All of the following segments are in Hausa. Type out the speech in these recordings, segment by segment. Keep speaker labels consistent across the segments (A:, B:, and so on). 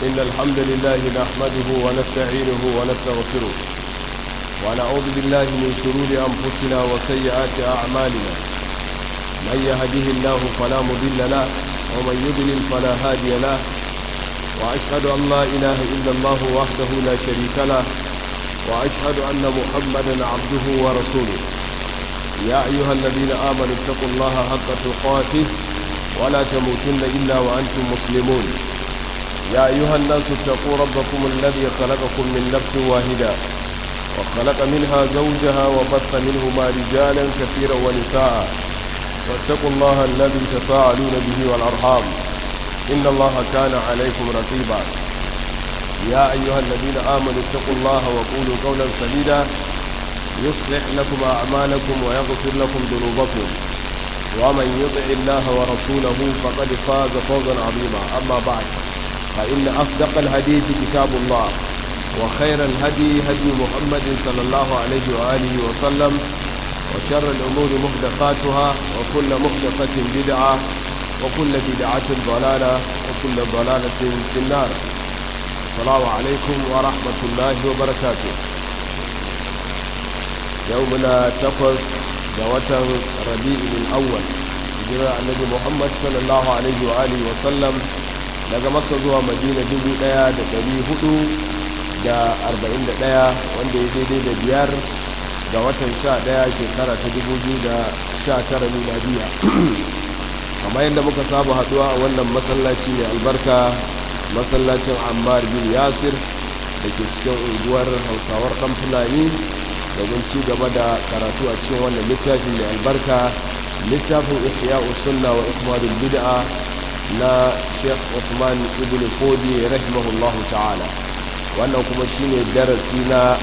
A: إن الحمد لله نحمده ونستعينه ونستغفره ونعوذ بالله من شرور أنفسنا وسيئات أعمالنا من يهده الله فلا مضل له ومن يضلل فلا هادي له وأشهد أن لا إله إلا الله وحده لا شريك له وأشهد أن محمدا عبده ورسوله يا أيها الذين آمنوا اتقوا الله حق تقاته ولا تموتن إلا وأنتم مسلمون يا أيها الناس اتقوا ربكم الذي خلقكم من نفس واحدة وخلق منها زوجها وبث منهما رجالا كثيرا ونساء واتقوا الله الذي تساءلون به والأرحام إن الله كان عليكم رقيبا يا أيها الذين آمنوا اتقوا الله وقولوا قولا سديدا يصلح لكم أعمالكم ويغفر لكم ذنوبكم ومن يطع الله ورسوله فقد فاز فوزا عظيما أما بعد فإن أصدق الحديث كتاب الله وخير الهدي هدي محمد صلى الله عليه وآله وسلم وشر الأمور محدثاتها وكل محدثة بدعة وكل بدعة ضلالة وكل ضلالة في النار السلام عليكم ورحمة الله وبركاته يومنا تقص دوة ربيع الأول جرى النبي محمد صلى الله عليه وآله وسلم daga makka zuwa madina dubu daya da dari hudu da arba'in da daya wanda ya daidai da biyar ga watan sha daya shekara ta dubu biyu da sha tara miladiya kamar yadda muka saba haduwa a wannan masallaci mai albarka masallacin ammar bin yasir da ke cikin unguwar hausawar dan fulani domin ci gaba da karatu a cikin wannan littafin mai albarka littafin ihya sunna wa ikmalul bid'a na sheikh Uthman ibn Fodi rahimahullahu ta'ala wannan kuma shine darasi na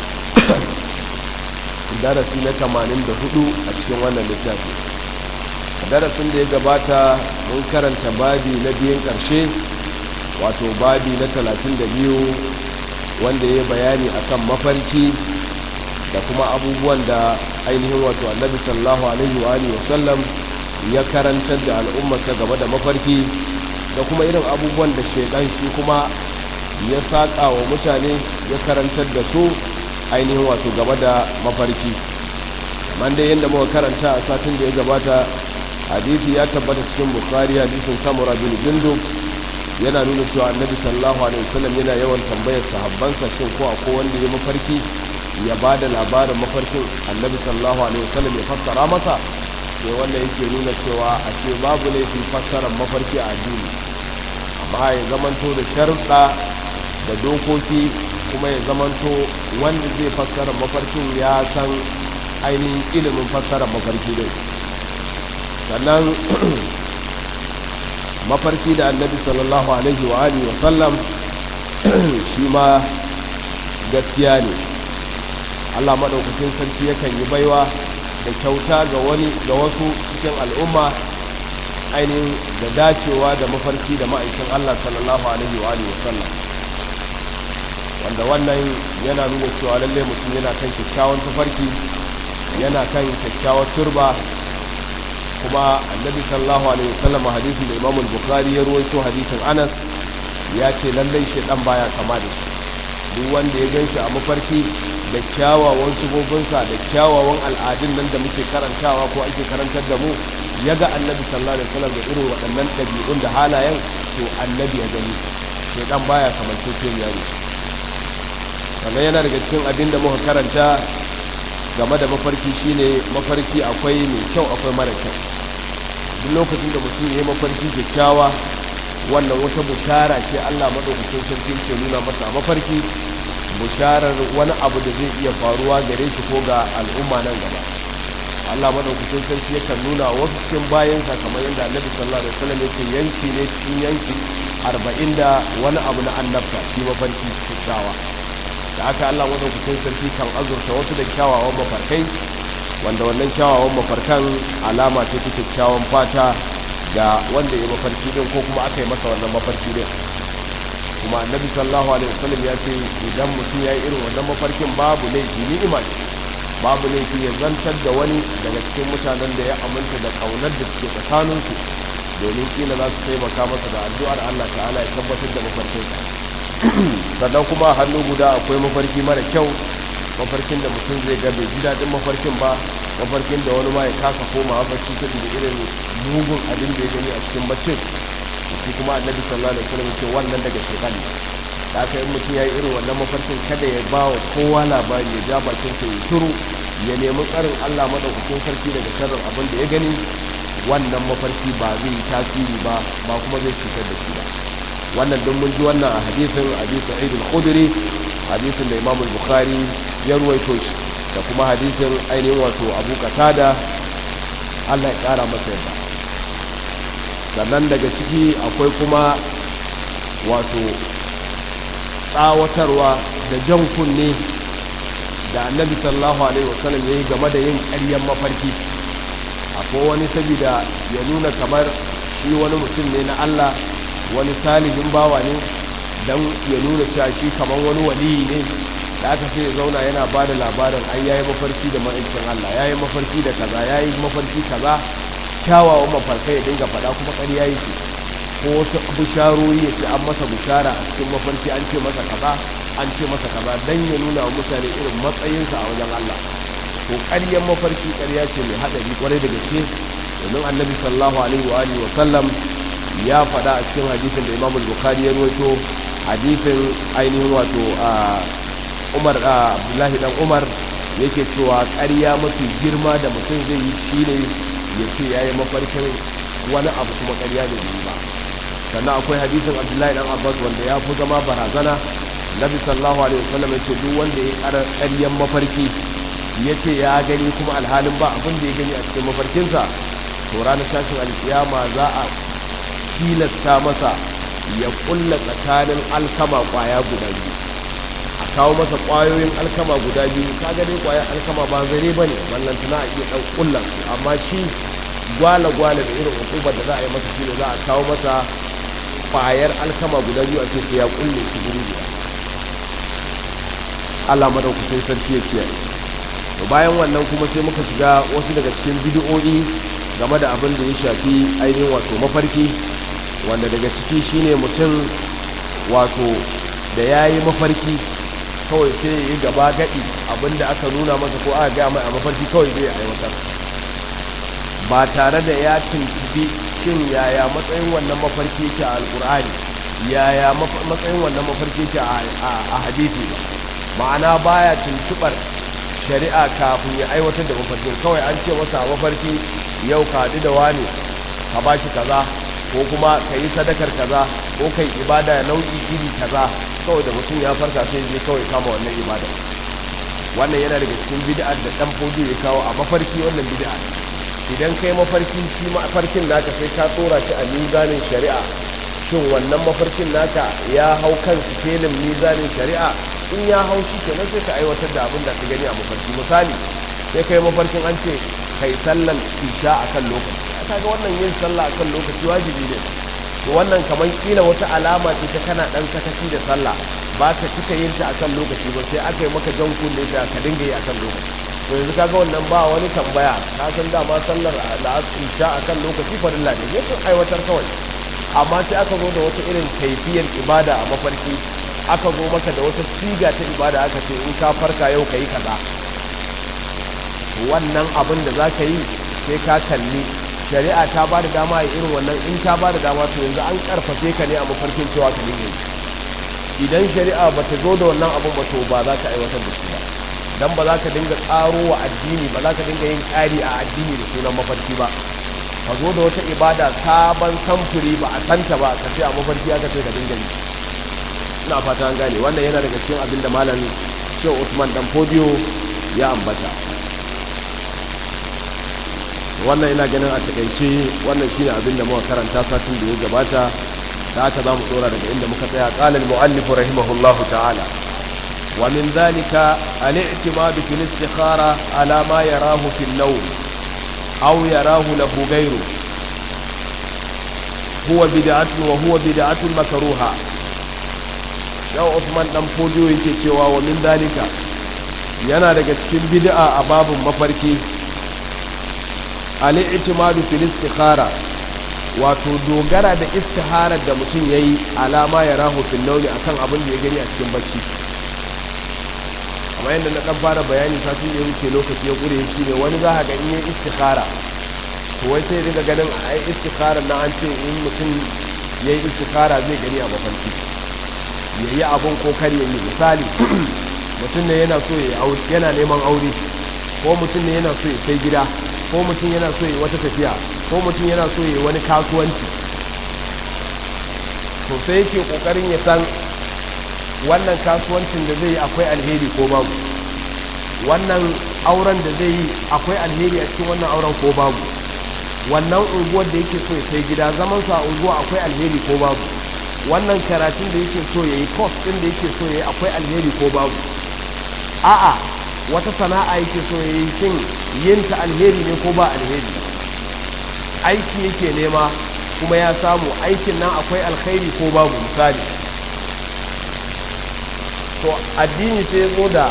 A: darasi na 84 a cikin wannan littafi darasin da ya gabata mun karanta babi na biyan karshe wato babi na 32 wanda ya bayani akan mafarki da kuma abubuwan da ainihin wato annabi sallallahu alaihi wa alihi wasallam ya karantar da al'ummarsa gaba da mafarki da kuma irin abubuwan da shaidan shi kuma ya saƙa wa mutane ya karantar da su ainihin wato gaba da mafarki man dai yadda muka karanta a satin da ya gabata hadisi ya tabbata cikin bukari hadisin samura bin jindub yana nuna cewa annabi sallallahu alaihi wasallam yana yawan tambayar sahabbansa shin ko akwai wanda ya mafarki ya ba da labarin mafarkin annabi sallallahu alaihi wasallam ya fassara masa sai wanda yake nuna cewa a ce babu laifin fassarar mafarki a addini amma ya zamanto da sharuɗa da dokoki kuma ya zamanto wanda zai fassara mafarkin ya san ainihin ilimin fassarar mafarki dai sannan mafarki da annabi sallallahu alaihi wa alihi wa sallam shi ma gaskiya ne Allah maɗaukacin sarki yakan yi baiwa da kyauta ga wani ga wasu cikin al'umma ainihin da dacewa da mafarki da ma'aikin Allah sallallahu alaihi wa alihi wasallam wanda wannan yana nuna cewa lalle mutum yana kan kyakkyawan tafarki yana kan kyakkyawar turba kuma annabi sallallahu alaihi wasallam hadisin da Imam Bukhari ya ruwaito hadisin Anas ya ce lalle shedan baya kama da shi duk wanda ya ganshi a mafarki da kyawawan sufofinsa da kyawawan al'adun nan da muke karantawa ko ake karantar da mu ya ga annabi sallallahu alaihi wasallam da irin waɗannan ɗabi'un da halayen to annabi ya gani sai dan baya kamar cikin yaro sannan yana daga cikin abin da muka karanta game da mafarki shine mafarki akwai mai kyau akwai mara kyau duk lokacin da mutum ya yi mafarki kyakkyawa wannan wata bushara ce Allah madaukakin sarki ke nuna masa mafarki busharar wani abu da zai iya faruwa gare shi ko ga al'umma nan gaba Allah madaukakin sarki yakan nuna wasu cikin bayansa kamar yadda Annabi sallallahu alaihi wasallam yake yanki ne cikin yanki 40 da wani abu na annabta shi mafarki kyakkyawa da haka Allah madaukakin sarki kan azurta wasu da kyawawan mafarkai wanda wannan kyawawan mafarkan alama ce ta kyakkyawan fata ga wanda ya mafarki din ko kuma aka yi masa wannan mafarki din kuma annabi sallallahu alaihi wasallam ya ce idan mutum ya yi irin wannan mafarkin babu laifi ni'ima ce babu laifi ya zantar da wani daga cikin mutanen da ya aminta da kaunar da suke tsakaninsu domin kila za su taimaka masa da addu'ar Allah ta'ala ya tabbatar da mafarkinsa sannan kuma a hannu guda akwai mafarki mara kyau mafarkin da mutum zai ga bai ji daɗin mafarkin ba mafarkin da wani ma ya kasa koma mafarki ta da irin mugun abin da ya gani a cikin baccin shi kuma annabi sallallahu alaihi wasallam ce wannan daga shaytan da aka yi mutum ya yi irin wannan mafarkin kada ya ba wa kowa labari ya ja bakin sa ya shiru ya nemi tsarin Allah madaukakin sarki daga sharrin abin da ya gani wannan mafarki ba zai yi tasiri ba ba kuma zai cutar da shi ba wannan don mun ji wannan a hadisin abi sa'id al-khudri hadisin da imam al-bukhari ya ruwaito shi da kuma hadisin ainihin wato abu qatada Allah ya kara masa yadda sannan daga ciki akwai kuma wato tsawatarwa da jan kunne da annabi sallallahu alaihi wasallam ya yi game da yin ƙaryen mafarki akwai wani saboda ya nuna kamar shi wani mutum ne na Allah wani salihin bawa ne don ya nuna cewa shi kamar wani waliyi ne da aka sai ya zauna yana ba da labarin an yayi mafarki da ma'aikin Allah yayi mafarki da kaza yayi mafarki kaza kyawawan mafarkai ya dinga faɗa kuma ƙarya yake ko wasu bisharori ya ce an masa bishara a cikin mafarki an ce masa kaza an ce masa kaza don ya nuna wa mutane irin matsayinsa a wajen Allah to ƙaryar mafarki ƙarya ce mai haɗari ƙwarai da gaske domin annabi sallallahu alaihi wa alihi wa sallam ya faɗa a cikin hadisin da imamul bukhari ya rawaito hadisin ainihin wato umar abdullahi dan umar yake cewa ƙarya mafi girma da mutum zai yi shine ya ce ya yi mafarkin wani abu kuma ƙarya ne ba sannan akwai hadisin abdullahi dan abbas wanda ya fi zama barazana nabi sallallahu alaihi wasallam ya ce duk wanda ya ƙara ƙaryan mafarki ya ce ya gani kuma alhalin ba abin da ya gani a cikin mafarkinsa to ranar tashin alkiyama za a tilasta masa ya kulla tsakanin alkama kwaya guda biyu a kawo masa kwayoyin alkama guda biyu ka gane kwayan alkama ba zare ba ne wannan tana a iya ɗan kullan amma shi gwala-gwala da irin hukubar da za a yi masa shi ne za a kawo masa kwayar alkama guda biyu a ce sai ya kulle su guri guda Allah madaukakin sarki ya kiyaye to bayan wannan kuma sai muka shiga wasu daga cikin bidiyoyi game da abin da ya shafi ainihin wato mafarki wanda daga ciki shine mutum wato da ya yi mafarki kawai sai ya yi gaba gaɗi abinda aka nuna masa ko aka gaya mai a mafarki kawai zai aiwatar ba tare da ya tuntubi shin yaya matsayin wannan mafarki ke a alkur'ani yaya matsayin wannan mafarki ke a hadisi ma'ana baya tuntubar shari'a kafin ya aiwatar da mafarkin kawai an ce masa mafarki yau ka haɗu da wani ka ba shi kaza ko kuma ka yi sadakar kaza ko kai ibada nau'i iri kaza kawai da mutum ya farka sai je kawai kama wannan ibada wannan yana daga cikin bid'ar da dan fodo ya kawo a mafarki wannan bid'a idan kai mafarki shi mafarkin naka sai ka tsora shi a mizanin shari'a shin wannan mafarkin naka ya hau kan sikelin mizanin shari'a in ya hau shi kenan sai ka aiwatar da abin da ka gani a mafarki misali sai kai mafarkin an ce kai sallan isha akan lokaci kaga wannan yin sallah akan lokaci wajibi ne to wannan kamar kila wata alama ce ta kana dan sakaci da sallah ba ka cika yin ta akan lokaci ba sai aka yi maka jan kunne da ka dinga yi akan lokaci to yanzu kaga wannan ba wani tambaya ka san dama sallar isha akan lokaci farilla ne sai aiwatar kawai amma sai aka zo da wata irin kaifiyar ibada a mafarki aka zo maka da wata siga ta ibada aka ce in ka farka yau ka yi kaza wannan abin da za ka yi sai ka kalli shari'a ta ba da dama a irin wannan in ta ba da dama to yanzu an karfafe ka ne a mafarkin cewa ka dinga yi idan shari'a ba ta zo da wannan abin ba to ba za ka aiwatar da shi ba dan ba za ka dinga tsaro wa addini ba za ka dinga yin ƙari a addini da sunan mafarki ba ka zo da wata ibada sabon samfuri ba a santa ba ka ce a mafarki aka ce ka dinga yi ina fata an gane wannan yana daga cikin abin da malam shehu usman dan fodiyo ya ambata wannan ina ganin a takaice wannan shine abin da muka karanta satin da ya gabata da aka zamu dora daga inda muka tsaya qala al muallif rahimahullah ta'ala wa min dhalika al i'timad fi al istikhara ala ma yarahu fi al nawm aw yarahu lahu ghayru huwa bid'atu wa huwa bid'atu makruha yau Usman dan fodiyo yake cewa wa min dhalika yana daga cikin bid'a a babun mafarki al'i'timadu fil istikhara wato dogara da istiharar da mutum ya yi alama ya rahu fil nauni akan abin da ya gani a cikin bacci amma yadda na ɗan fara bayani satin da ya wuce lokaci ya ƙure shi ne wani za a ga in yi istihara to wai sai daga ganin a yi istihara na an ce in mutum ya yi istihara zai gani a mafarki ya yi abin ko kar ya yi misali mutum ne yana so yana neman aure ko mutum ne yana so ya sai gida ko mutum yana so ya wata tafiya ko mutum yana so ya wani kasuwanci to sai yake kokarin ya san wannan kasuwancin da zai yi akwai alheri ko babu wannan auren da zai yi akwai alheri a cikin wannan auren ko babu wannan unguwar da yake so ya sai gida zaman sa unguwa akwai alheri ko babu wannan karatun da yake so ya yi course din da yake so ya yi akwai alheri ko babu a'a wata sana'a yake so ya yi shin yin ta alheri ne ko ba alheri aiki yake nema kuma ya samu aikin nan akwai alkhairi ko babu misali to addini sai zo da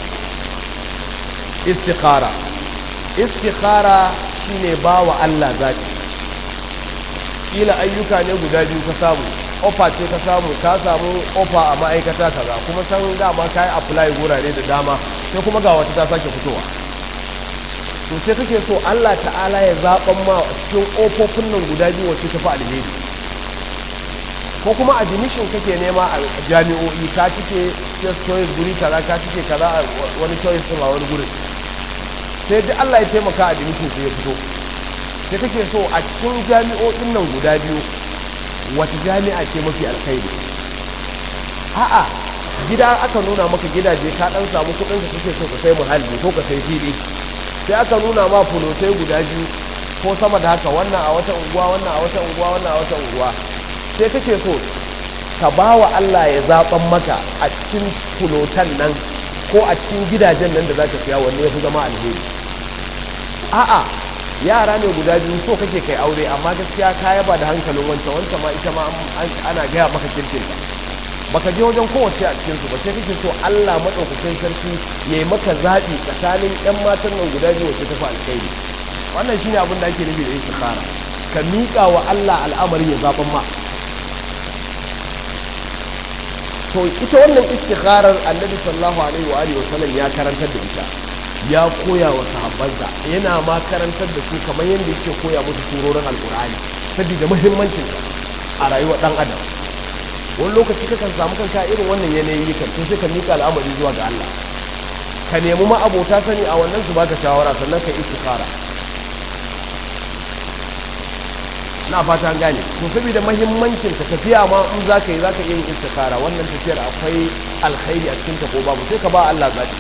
A: istikhara istikhara shine ba wa Allah zaki kila ayyuka ne guda biyu ka samu ofa ce ka samu ka samu ofa a ma'aikata kaza kuma san dama ka yi apply wurare da dama sai kuma ga wata ta sake fitowa to sai kake so Allah ta'ala ya zaɓan ma cikin ƙofofin nan guda biyu wacce ta fi alheri ko kuma admission kake nema a jami'o'i ka cike just choice guri kaza ka cike kaza a wani choice din a wani gurin sai duk Allah ya taimaka admission sai ya fito sai kake so a cikin jami'o'in nan guda biyu wata jami'a ce mafi alkhairi a'a gida aka nuna maka gidaje ka dan samu kudin ka kake so ka sai muhalli ko ka sai fili sai aka nuna ma fulotai guda biyu ko sama da haka wannan a wata unguwa wannan a wata unguwa wannan a wata unguwa sai kake so ka ba wa Allah ya zaɓan maka a cikin fulotan nan ko a cikin gidajen nan da za ka siya wanne ya fi zama alheri a'a yara ne guda biyu so kake kai aure amma gaskiya ka yaba da hankalin wancan wancan ma ita ma ana gaya maka kirkinta baka je wajen kowace a cikin su ba sai kake so Allah madaukakin sarki yayi maka zabi tsakanin ƴan matan nan guda biyu wacce tafi alkhairi wannan shine abin da ake nufi da istikhara ka miƙa wa Allah al'amari ya zaban ma to ita wannan istikharar annabi sallallahu alaihi wa alihi wasallam ya karantar da ita ya koya wa sahabbansa yana ma karantar da su kamar yadda yake koya musu surorin alkur'ani saboda muhimmancin a rayuwar dan adam wani lokaci kakan samu kanka irin wannan yanayi kan to sai ka mika al'amari zuwa ga Allah ka nemi ma abota sani a wannan su baka shawara sannan ka istikhara na fata an gane to saboda muhimmancin ta tafiya ma in zaka yi zaka iya yin istikhara wannan tafiyar akwai alkhairi a cikin ta ko babu sai ka ba Allah zaki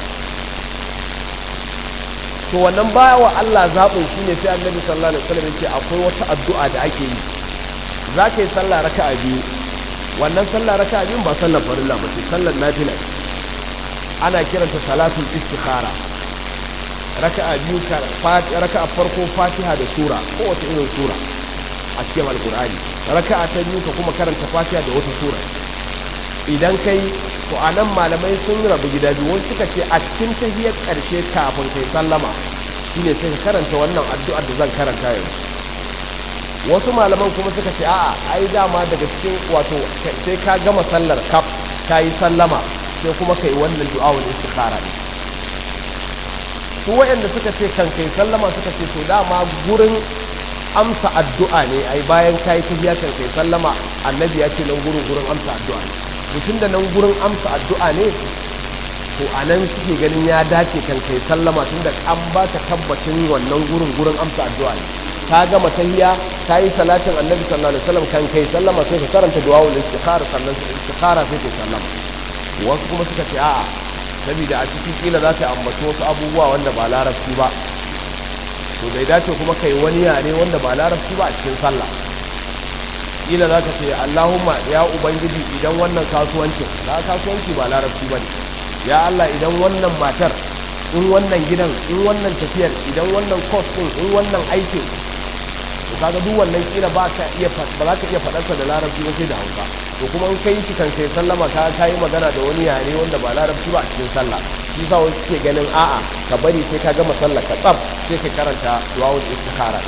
A: to wannan baya wa Allah zaɓin shi ne sai annabi sallallahu alaihi wasallam yake akwai wata addu'a da ake yi za ka yi sallah raka'a biyu wannan sallah raka'a biyu ba sallar farilla ba ce sallar nafila ana kiranta salatul istikhara raka'a biyu raka'a farko fatiha da sura ko wata irin sura a cikin alkur'ani raka'a ta biyu ka kuma karanta fatiha da wata sura idan kai to a nan malamai sun rabu gida biyu wani suka ce a cikin tahiyar ƙarshe kafin kai sallama shine sai ka karanta wannan addu'ar da zan karanta yanzu wasu malaman kuma suka ce a'a ai dama daga cikin wato sai ka gama sallar kaf ka yi sallama sai kuma kai wannan du'a wani istikhara ne su waɗanda suka ce kan kai sallama suka ce to dama gurin amsa addu'a ne ai bayan ka yi tahiya kan kai sallama annabi ya ce nan gurin gurin amsa addu'a ne mutum da nan gurin amsa addu'a ne to a nan suke ganin ya dace kan kai sallama tun da an ba ka tabbacin wannan gurin gurin amsa addu'a ne ka gama tahiya ka yi salatin annabi sallallahu alaihi wasallam kan kai sallama sai ka karanta du'a'ul istikhara sannan istikhara sai ka sallama wasu kuma suka ce a'a saboda a cikin kila za ta ambaci wasu abubuwa wanda ba larabci ba to bai dace kuma kai wani yare wanda ba larabci ba a cikin sallah kila za ka ce Allahumma ya Ubangiji idan wannan kasuwancin na kasuwanci ba larabci ba ne ya Allah idan wannan matar in wannan gidan in wannan tafiyar idan wannan course din in wannan aikin to kaga duk wannan kila ba ka iya ba za ka iya faɗarsa da larabci ba sai da hausa to kuma in kai shi kan kai sallama ka ka yi magana da wani yare wanda ba larabci ba a cikin sallah shi sa wasu ke ganin a'a ka bari sai ka gama sallah ka tsaf sai ka karanta duwawul istikhara din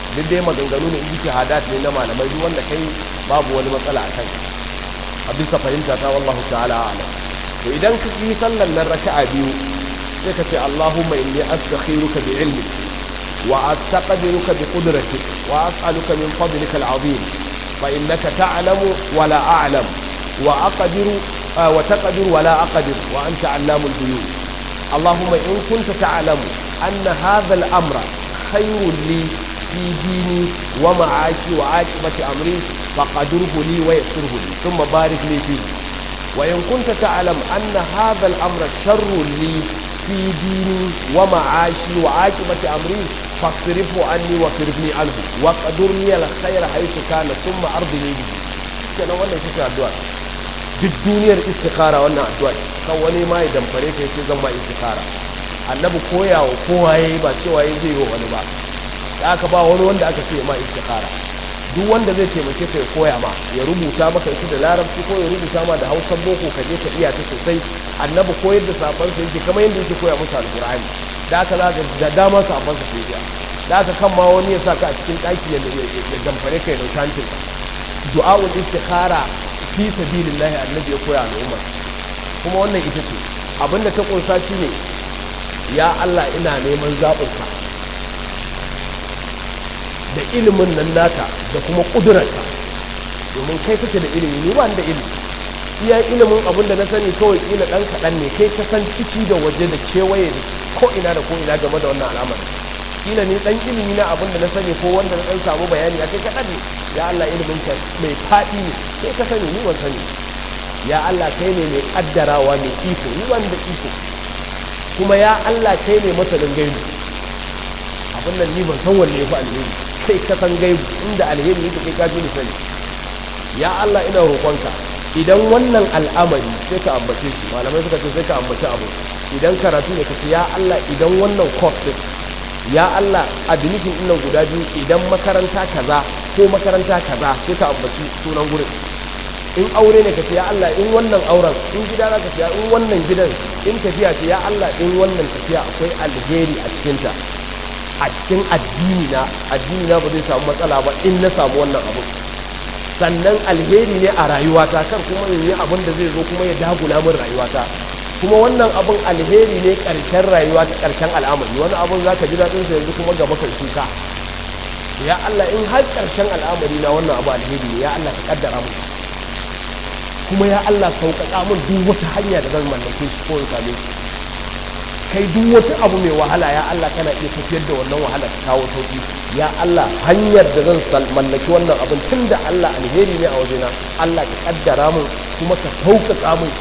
A: duk dai maganganu ne ijtihadat ne na malamai duk wanda kai babu wani matsala a kai a bisa fahimta ta wallahu ta'ala a'lam to idan ka yi sallan nan raka'a biyu sai ka ce Allahumma inni astakhiruka bi ilmi wa astaqdiruka bi qudratik wa as'aluka min fadlika al'azim fa innaka ta'lamu wa la a'lam wa aqdiru wa taqdir wa la aqdir wa anta 'allamul ghuyub Allahumma in kunta ta'lamu anna hadha al-amra khayrun li fi dini wa ma'ashi wa aqibati amri faqadirhu li wa yassirhu li thumma barik li fihi وإن كنت تعلم أن هذا الأمر شر لي في ديني ومعاشي وعاقبة أمري فاصرفه عني واصرفني عنه وقدر لي الخير حيث كان ثم أرضني به kenan wannan shi ce addu'a duk duniyar istikhara wannan addu'a kan wani ma ya damfare ka yace zan ma istikhara annabi koyawa kowa yayi ba cewa yayi zai yi wani ba da aka ba wani wanda aka ce ma istikhara duk wanda zai taimake ka ya koya ma ya rubuta maka ita da larabci ko ya rubuta ma da hausan boko ka je ka iya ta sosai annabi koyar da safan sa yake kamar yadda yake koya musu alqur'ani da aka za ka da dama safan sa sai iya da aka kan ma wani ya sa ka a cikin daki ya ya damfare ka ya dauki hancin ka du'a'ul istikhara fi sabilillah annabi ya koya al'umma kuma wannan ita ce abinda ta kunsa shine ya Allah ina neman zaɓin ka da ilimin nan naka da kuma ƙudurarka domin kai kake da ilimi ni ba da ilimi iya ilimin abin da na sani kawai kila ɗan kaɗan ne kai ka san ciki da waje da kewaye da ko ina da ko ina game da wannan al'amari kila ni ɗan ilimi na abin da na sani ko wanda na ɗan samu bayani a kai kaɗan ne ya Allah ilimin ka mai faɗi ne kai ka sani ni ban sani ya Allah kai ne mai ƙaddarawa mai iko ni ban da iko kuma ya Allah kai ne masanin gaibu abin nan ni ban san wanne ya fi alheri kai ka san gaibu inda alheri yake kai kafi sani ya Allah ina roƙonka idan wannan al'amari sai ka ambace shi malamai suka ce sai ka ambace abu idan karatu ne kace ya Allah idan wannan course din ya Allah admission din nan guda biyu idan makaranta kaza ko makaranta kaza sai ka ambaci sunan gurin in aure ne kace ya Allah in wannan auren in gida za ka in wannan gidan in tafiya ce ya Allah in wannan tafiya akwai alheri a cikinta a cikin addini na addini na ba zai samu matsala ba in na samu wannan abu sannan alheri ne a rayuwata kan kuma in yi abin da zai zo kuma ya dagula min rayuwata kuma wannan abin alheri ne karshen rayuwa ta karshen al'amari wani abin za ka ji daɗin sa yanzu kuma gaba kai kuka ya Allah in har karshen al'amari na wannan abu alheri ne ya Allah ka kaddara mu kuma ya Allah sauƙaƙa min duk wata hanya da zan mallake shi ko in same shi kai duk wata abu mai wahala ya Allah kana iya tafiyar da wannan wahala ta kawo sauki ya Allah hanyar da zan mallaki wannan abin tun da Allah alheri ne a wajena Allah ka kaddara mun kuma ka sauƙaƙa mun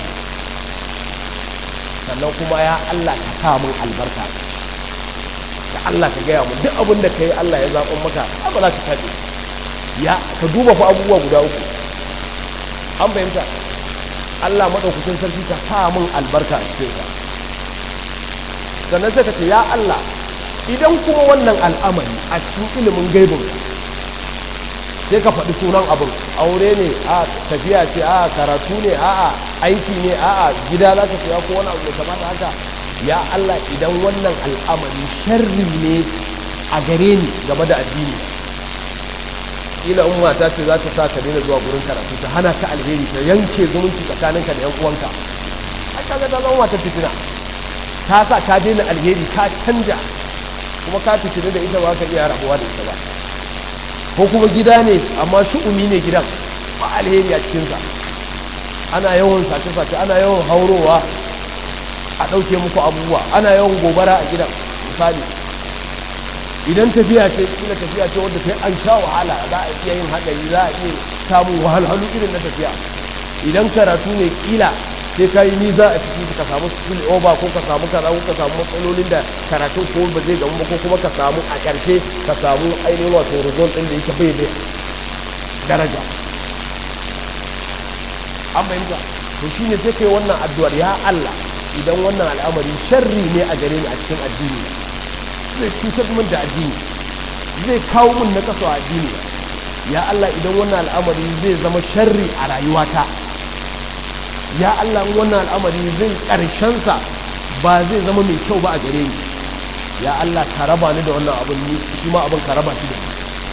A: sannan kuma ya Allah ka sa mun albarka da Allah ka gaya mun duk abin da ka yi Allah ya zaɓon maka ba za ka taɓe ya ka duba fa abubuwa guda uku an fahimta Allah maɗaukacin sarki ka sa mun albarka a cikin ka sannan sai ka ce ya Allah idan kuma wannan al'amari a cikin ilimin gaibin sai ka faɗi sunan abin aure ne a tafiya ce a karatu ne a aiki ne a gida za ka siya ko wani abu da kamata haka ya Allah idan wannan al'amari sharri ne a gare ni game da addini ila in mata ce za ta sa ka daina zuwa gurin karatu ta hana ka alheri ta yanke zumunci tsakaninka da yan uwanka a kaga ta zama wata fitina ta sa ka daina alheri ka canja kuma ka fitini da ita ba ka iya rabuwa da ita ba ko kuma gida ne amma shu'umi ne gidan ba alheri a cikinsa ana yawan sace-sace ana yawan haurowa a ɗauke muku abubuwa ana yawan gobara a gidan misali idan tafiya ce kila tafiya ce wadda sai an sha wahala za a iya yin haɗari za a iya samun wahalhalu irin na tafiya idan karatu ne kila sai ka yi niza a ciki ka samu skill over ko ka samu kaza ko ka samu matsalolin da karatun ko ba zai gamu ba ko kuma ka samu a ƙarshe ka samu ainihin wato result ɗin da yake bai da daraja an fahimta to shine sai kai wannan addu'ar ya Allah idan wannan al'amari sharri ne a gare ni a cikin addini zai cutar min da addini zai kawo min na kaso a addini ya Allah idan wannan al'amari zai zama sharri a rayuwata ya Allah wannan al'amari zai ƙarshensa ba zai zama mai kyau ba a gare ni ya Allah ka raba ni da wannan abin ni shi ma abin ka raba shi da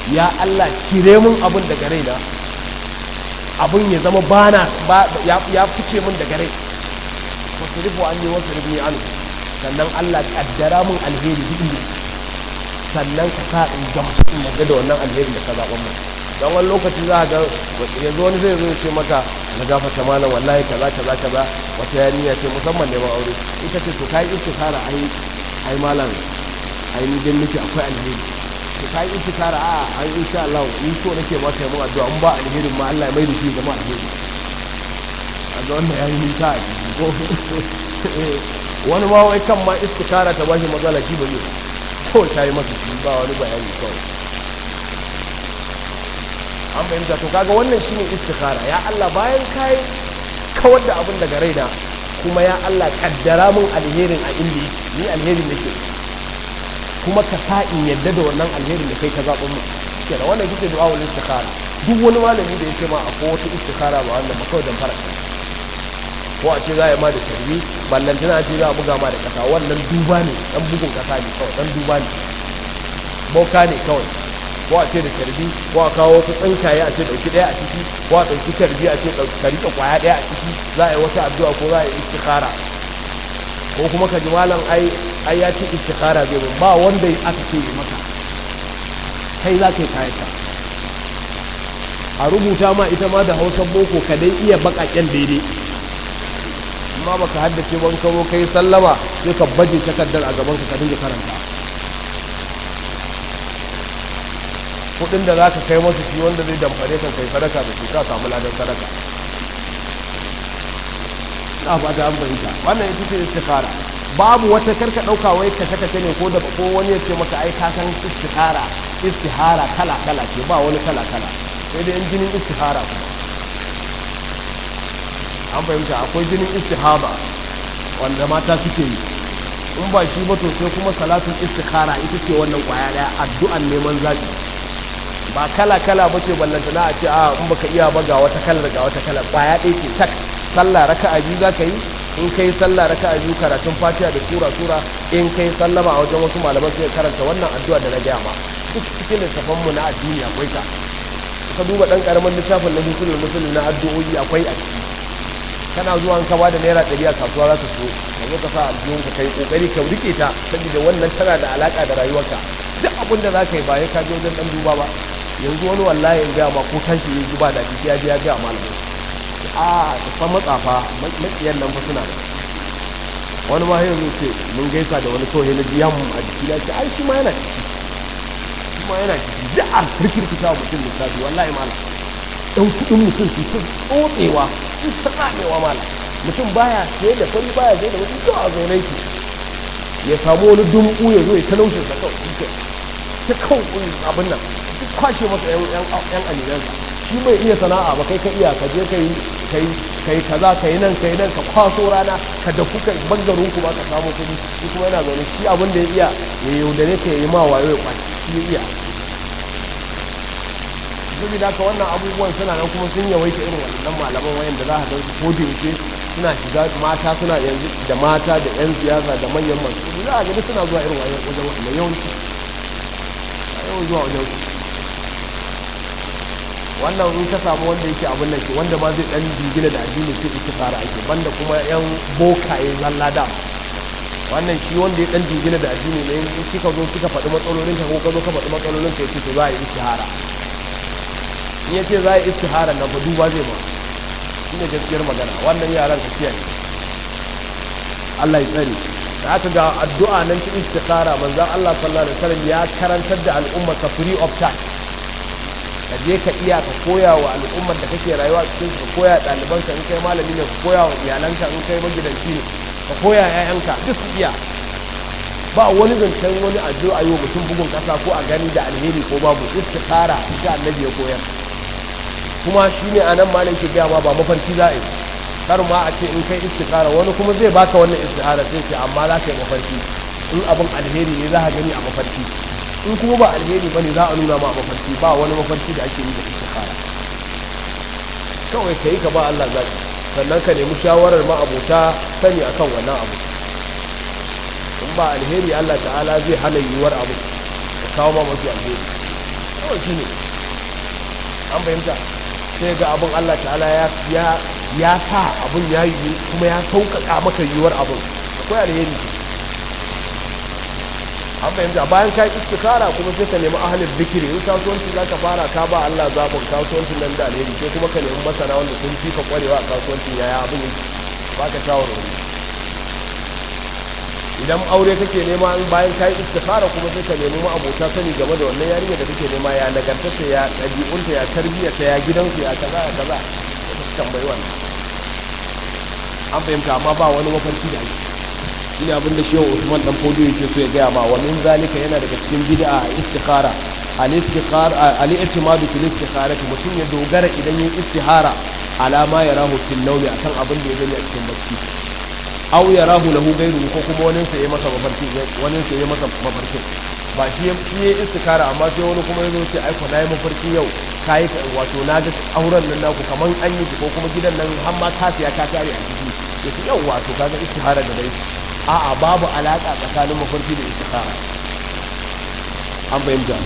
A: ya Allah cire mun abin daga raina abin ya zama bana ya fice mun daga rai wasu rufu an yi wasu rufu an sannan Allah kaddara mun alheri duk inda sannan ka sa in gamsu in yarda da wannan alheri da ka zaɓa mun don wani lokaci za a ga yanzu wani zai zo ce maka na gafata malam wallahi kaza kaza kaza wata yarinya ce musamman neman aure ita ce to kai istikara ai ai malam ai ni dan miki akwai alheri to kai istikara a ai insha Allah ni so nake maka yi mun addu'a in ba alherin ma Allah ya mai da shi zama alheri a ga wannan yayi nisa a ko wani ma wai kan ma istikara ta bashi matsala shi ba zai ko ta yi masa shi ba wani bayani kawai an fahimta to kaga wannan shine istikhara ya Allah bayan kai kawar da abin daga raina kuma ya Allah kaddara mun alherin a inda ni alherin nake kuma ka sa in yadda da wannan alherin da kai ka zaɓa mu kenan wannan kike du'a wal istikhara duk wani malami da yake ma akwai wata istikhara ba wannan ba kawai dan fara ko a ce za a ma da tarbi ballantana a ce za a buga ma da kasa wannan duba ne dan bugun kasa ne kawai dan duba ne boka ne kawai ko a ce da tarbi ko a kawo wasu tsinkaye a ce dauki daya a ciki ko a dauki tarbi a ce ka rika kwaya daya a ciki za a yi wata addu'a ko za a yi istikhara ko kuma ka ji malam ai ai ya ce istikhara zai mun ba wanda aka ce yi maka kai za ka yi kayanka a rubuta ma ita ma da hausa boko ka dai iya bakaken daidai amma baka haddace ban kawo kai sallama sai ka baje takardar a gaban ka ka dinga karanta kudin da za ka kai masu shi wanda zai damfare kan kai sadaka da shi ka samu ladan sadaka na fata an fahimta wannan ita ce istikhara babu wata karka dauka wai kashe kashe ne ko da ko wani ya ce maka ai ka san istikhara istihara kala kala ce ba wani kala kala sai dai jinin istihara an fahimta akwai jinin istihaba wanda mata suke yi in ba shi ba to sai kuma salatun istikhara ita ce wannan kwaya daya addu'an neman zabi ba kala kala bace ballantana a ce a in baka iya ba ga wata kalar ga wata kalar kwaya ɗaya ce tak sallah raka'a biyu zaka yi in kai sallah raka'a biyu karatun fatiha da sura sura in kai sallama a wajen wasu malaman sai karanta wannan addu'a da na gaya ma duk cikin littafan mu na addini akwai ta ka duba dan karamin littafin na musulmi musulmi na addu'o'i akwai a ciki kana zuwa ka ba da naira ɗari a kasuwa za ka so ka zo ka sa aljihun ka kai kokari ka rike ta saboda wannan tana da alaka da rayuwarka duk abin da za ka yi ba ya ka je wajen dan duba ba yanzu wani wallahi ya gaya ma ko tashi ya ji ba da jiki ya je ya gaya malamai a da fa matsafa makiyan nan fa suna da wani ma yanzu ce mun gaisa da wani kawai na ji yamma a jiki ya ce ai shi ma yana ciki shi ma yana ciki duk a kirkirkita mutum lissafi wallahi malam ɗan kuɗin mutum su ta tsotsewa su ta tsamewa mala mutum baya sai da fari baya sai da mutum zuwa a zaune ki ya samu wani dumbu ya zo ya talaushe sa kawai shi ta kawai abin nan duk kwashe masa yan alilansa shi bai iya sana'a ba kai ka iya ka je ka yi kai kai kaza ka yi nan ka yi nan ka kwaso rana ka da kuka bangarin ku ba ka samu kuɗi shi kuma yana zaune shi abin da ya iya ya yaudare ka ya yi ma wayo ya kwashi shi ya iya saboda haka wannan abubuwan suna nan kuma sun yawaita irin waɗannan malaman wayan da za a gansu ko yaushe suna shiga mata suna yanzu da mata da yan siyasa da manyan masu za a gani suna zuwa irin wajen wajen yawanci a yawan zuwa wajen wannan in ka samu wanda yake abin nan ke wanda ma zai dan jingina da addini sai ita fara ake banda kuma yan bokaye zalla da wannan shi wanda ya dan jingina da addini ne in kika zo kika faɗi matsalolin ka ko ka zo ka faɗi matsalolin ka yace to za a yi istihara in ya ce za a yi istihara nan fa duba zai ba shi ne gaskiyar magana wannan yaran ka kiyaye Allah ya tsare da aka ga addu'a nan ta istihara manzon Allah sallallahu alaihi wasallam ya karantar da al'umma ka free of charge ka je ka iya ka koya wa al'ummar da kake rayuwa cikin ka koya ɗalibanka in kai malami ne ka koya wa iyalanka in kai magidanci ne ka koya 'ya'yanka duk su iya ba wani zancen wani addu'a yi wa mutum bugun kasa ko a gani da alheri ko babu istikhara ita annabi ya koyar kuma shi ne a nan malam ke gaya ma ba mafarki za a yi kar ma a ce in kai istikhara wani kuma zai baka wannan istikhara sai ce amma za ka yi mafarki in abin alheri ne za ka gani a mafarki in kuma ba alheri bane za a nuna ma a mafarki ba wani mafarki da ake yi da istikhara kawai ka yi ka ba Allah zaki sannan ka nemi shawarar ma'abota sani akan wannan abu in ba alheri Allah ta'ala zai hana yiwuwar abu ka kawo ma mafi alheri kawai shi ne an fahimta sai ga abin Allah ta'ala ya ya sa abin ya yi kuma ya sauƙaƙa maka yiwuwar abin akwai alheri an fahimta bayan ka istikara kuma sai ka nemi ahalin zikiri in kasuwanci za ka fara ka ba Allah zaɓin kasuwancin nan da alheri sai kuma ka nemi masana wanda sun fi ka ƙwarewa a kasuwancin yaya abin yake ba ka shawarwari idan aure kake nema in bayan ka yi istikara kuma sai ka nemi abota sani game da wannan yarinya da kake nema ya nagartarta ya ɗabi'unta ya tarbiyyarta ya gidansu ya kaza ya kaza ka tambayi wannan an fahimta amma ba wani mafarki da ake shine abin da shehu Usman dan Fodio yake so ya gaya ma wa min zalika yana daga cikin bid'a istikhara al istikhara al i'timadu fil istikhara mutum ya dogara idan yin istihara alama ya rahu fil nawmi akan abin da ya gani a cikin bacci aw ya rahu lahu ghayru ko kuma wani sa ya masa mafarki wani sa ya masa mafarki ba shi shi ya istikhara amma sai wani kuma yazo ce ai ko nayi mafarki yau kai wato na ga auren nan naku kaman an yi ko kuma gidan nan har ma ka siya ka tare a ciki yace yau wato kaga istihara da dai a'a babu alaka tsakanin mafarki da istikhara an fahimta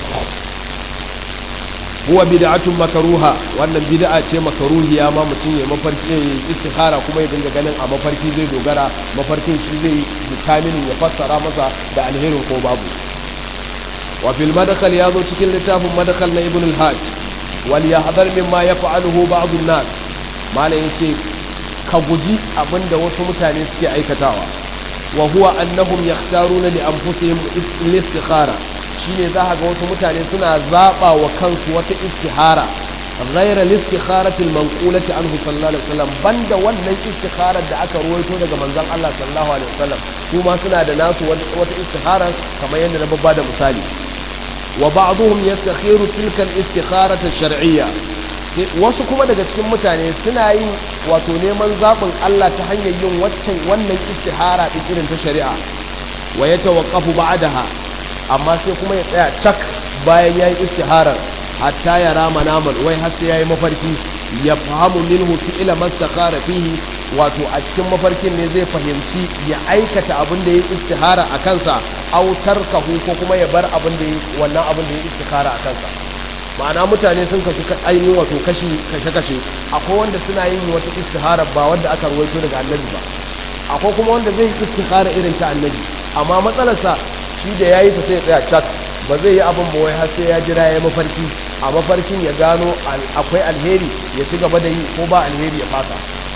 A: huwa bid'atun makruha wannan bid'a ce makruhiya ma mutum ya mafarki istikhara kuma ya dinga ganin a mafarki zai dogara mafarkin shi zai determine ya fassara masa da alherin ko babu wa fil madkhal ya zo cikin littafin madkhal na ibn al-hajj wal yahdhar mimma yaf'aluhu ba'd an-nas malai yace ka guji abinda wasu mutane suke aikatawa wa huwa annahum yakhtaruna li anfusihim al-istikhara shine za ga wasu mutane suna zaba wa kansu wata istihara ghayra al-istikharati al-manqulati anhu sallallahu alaihi wasallam banda wannan istikharar da aka ruwaito daga manzon Allah sallallahu alaihi wasallam kuma suna da nasu wata istihara kamar yadda na babba da misali wa ba'dhum yastakhiru tilka al-istikharata ash-shar'iyya wasu kuma daga cikin mutane suna yin wato neman zaɓin Allah ta hanyar yin waccan wannan istihara ɗin irin ta shari'a wa ya tawaqqafu ba'daha amma sai kuma ya tsaya cak bayan yayi istiharar hatta ya rama naman wai har sai yayi mafarki ya fahimu minhu fi'la mastakhara fihi wato a cikin mafarkin ne zai fahimci ya aikata abin da yayi istihara a kansa aw tarkahu ko kuma ya bar abin da yayi wannan abin da yayi istihara a kansa ma'ana mutane sun kasu ainihin wato kashi kashe-kashe akwai wanda suna yin wata istihara ba wanda aka ruwaito daga annabi ba akwai kuma wanda zai istihara irin ta annabi amma matsalarsa shi da yayi ta sai ya tsaya cak ba zai yi abin ba wai har sai ya jira ya mafarki a mafarkin ya gano akwai alheri ya ci gaba da yi ko ba alheri ya fasa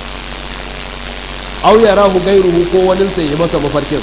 A: au ya rahu gairuhu ko wani sai ya masa mafarkin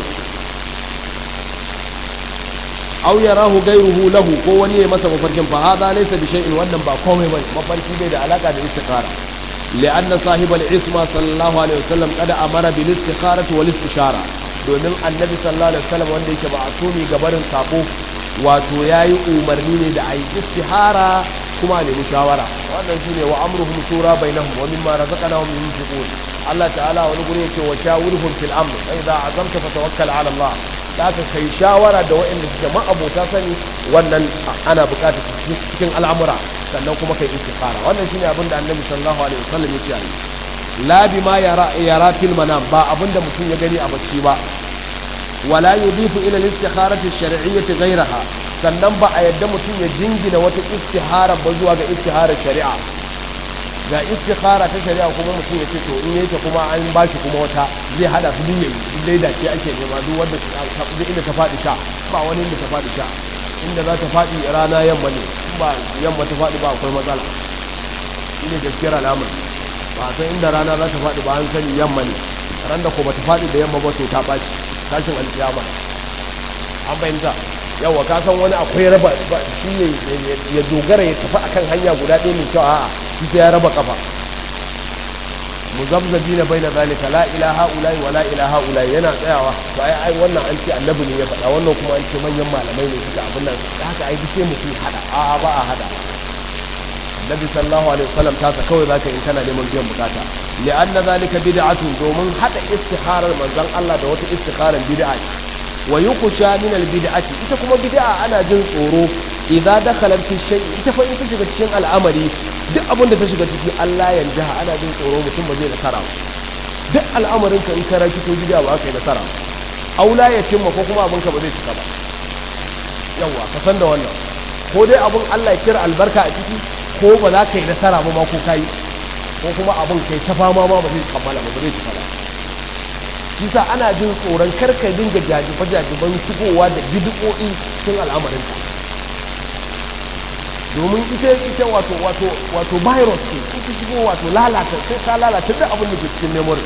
A: aw yarahu ghayruhu lahu ko wani ya masa mafarkin fa hada laysa bi shay'in wannan ba komai bane mafarki bai da alaka da istikhara li'anna sahib al-isma sallallahu alaihi wasallam kada amara bil istikharati wal istishara domin annabi sallallahu alaihi wasallam wanda yake ba asumi gabarin sako wato yayi umarni ne da ayi istihara kuma ne shawara wannan shine wa amruhum shura bainahum wa mimma razaqnahum yunfiqun Allah ta'ala wani guri yake wa shawirhum fil amr fa idza azamta fatawakkal ala Allah da aka kai shawara da waɗanda suke ma'abota sani wannan ana buƙatar cikin al'amura sannan kuma kai istikhara wannan shine abin da annabi sallallahu alaihi wasallam ya ce ayi la bima yara yara fil manam ba abin da mutum ya gani a bacci ba wala yudifu ila al-istikharati ash-shar'iyyati ghayraha sannan ba a yadda mutum ya jingina wata istihara ba zuwa ga istiharar shari'a ga istikhara ta shari'a kuma mutum ya ce to in yake kuma an ba shi kuma wata zai hada su duniya dai da ce ake nema duk wanda duk inda ta faɗi sha ba wani inda ta faɗi sha inda za ta faɗi rana yamma ne ba yamma ta faɗi ba akwai matsala shi ne gaskiyar alamar ba san inda rana za ta faɗi ba an sani yamma ne ran da ko ba ta faɗi da yamma ba to ta ɓaci tashin alkiyama an fahimta yawa ka san wani akwai raba shi ne ya dogara ya tafi akan hanya guda ɗaya mai kyau a'a shi sai ya raba kafa muzabzabi na bai na zalika la ilaha ulai wa la ilaha ulai yana tsayawa to ai ai wannan an ce annabi ne ya faɗa wannan kuma an ce manyan malamai ne suka abin nan da haka ai duk sai mutum hada a'a ba a hada annabi sallallahu alaihi wasallam ta sa kawai zaka in kana neman biyan bukata li'anna zalika bid'atun domin hada istikharar manzon Allah da wata istikharar bid'a ce wa yuqsha min al-bid'ati ita kuma bid'a ana jin tsoro idza dakhalat fi shay ita fa in ta shiga cikin al'amari duk abin da ta shiga ciki Allah ya jaha ana jin tsoro mutum ba zai nasara duk al'amarin ka in ka raki to bid'a ba kai nasara aula ya cimma ko kuma abin ka ba zai cika ba yawa ka san da wannan ko dai abun Allah ya kira albarka a ciki ko ba za ka yi nasara ba ma ko kai ko kuma abun kai ta fama ma ba zai kammala ba zai cika ba shi sa ana jin tsoron kar ka dinga jajiba jajiban shigowa da bid'o'i cikin al'amarin ka domin ita ita wato wato wato virus ce ita shigo wato lalata sai ka lalata duk abin da ke cikin memory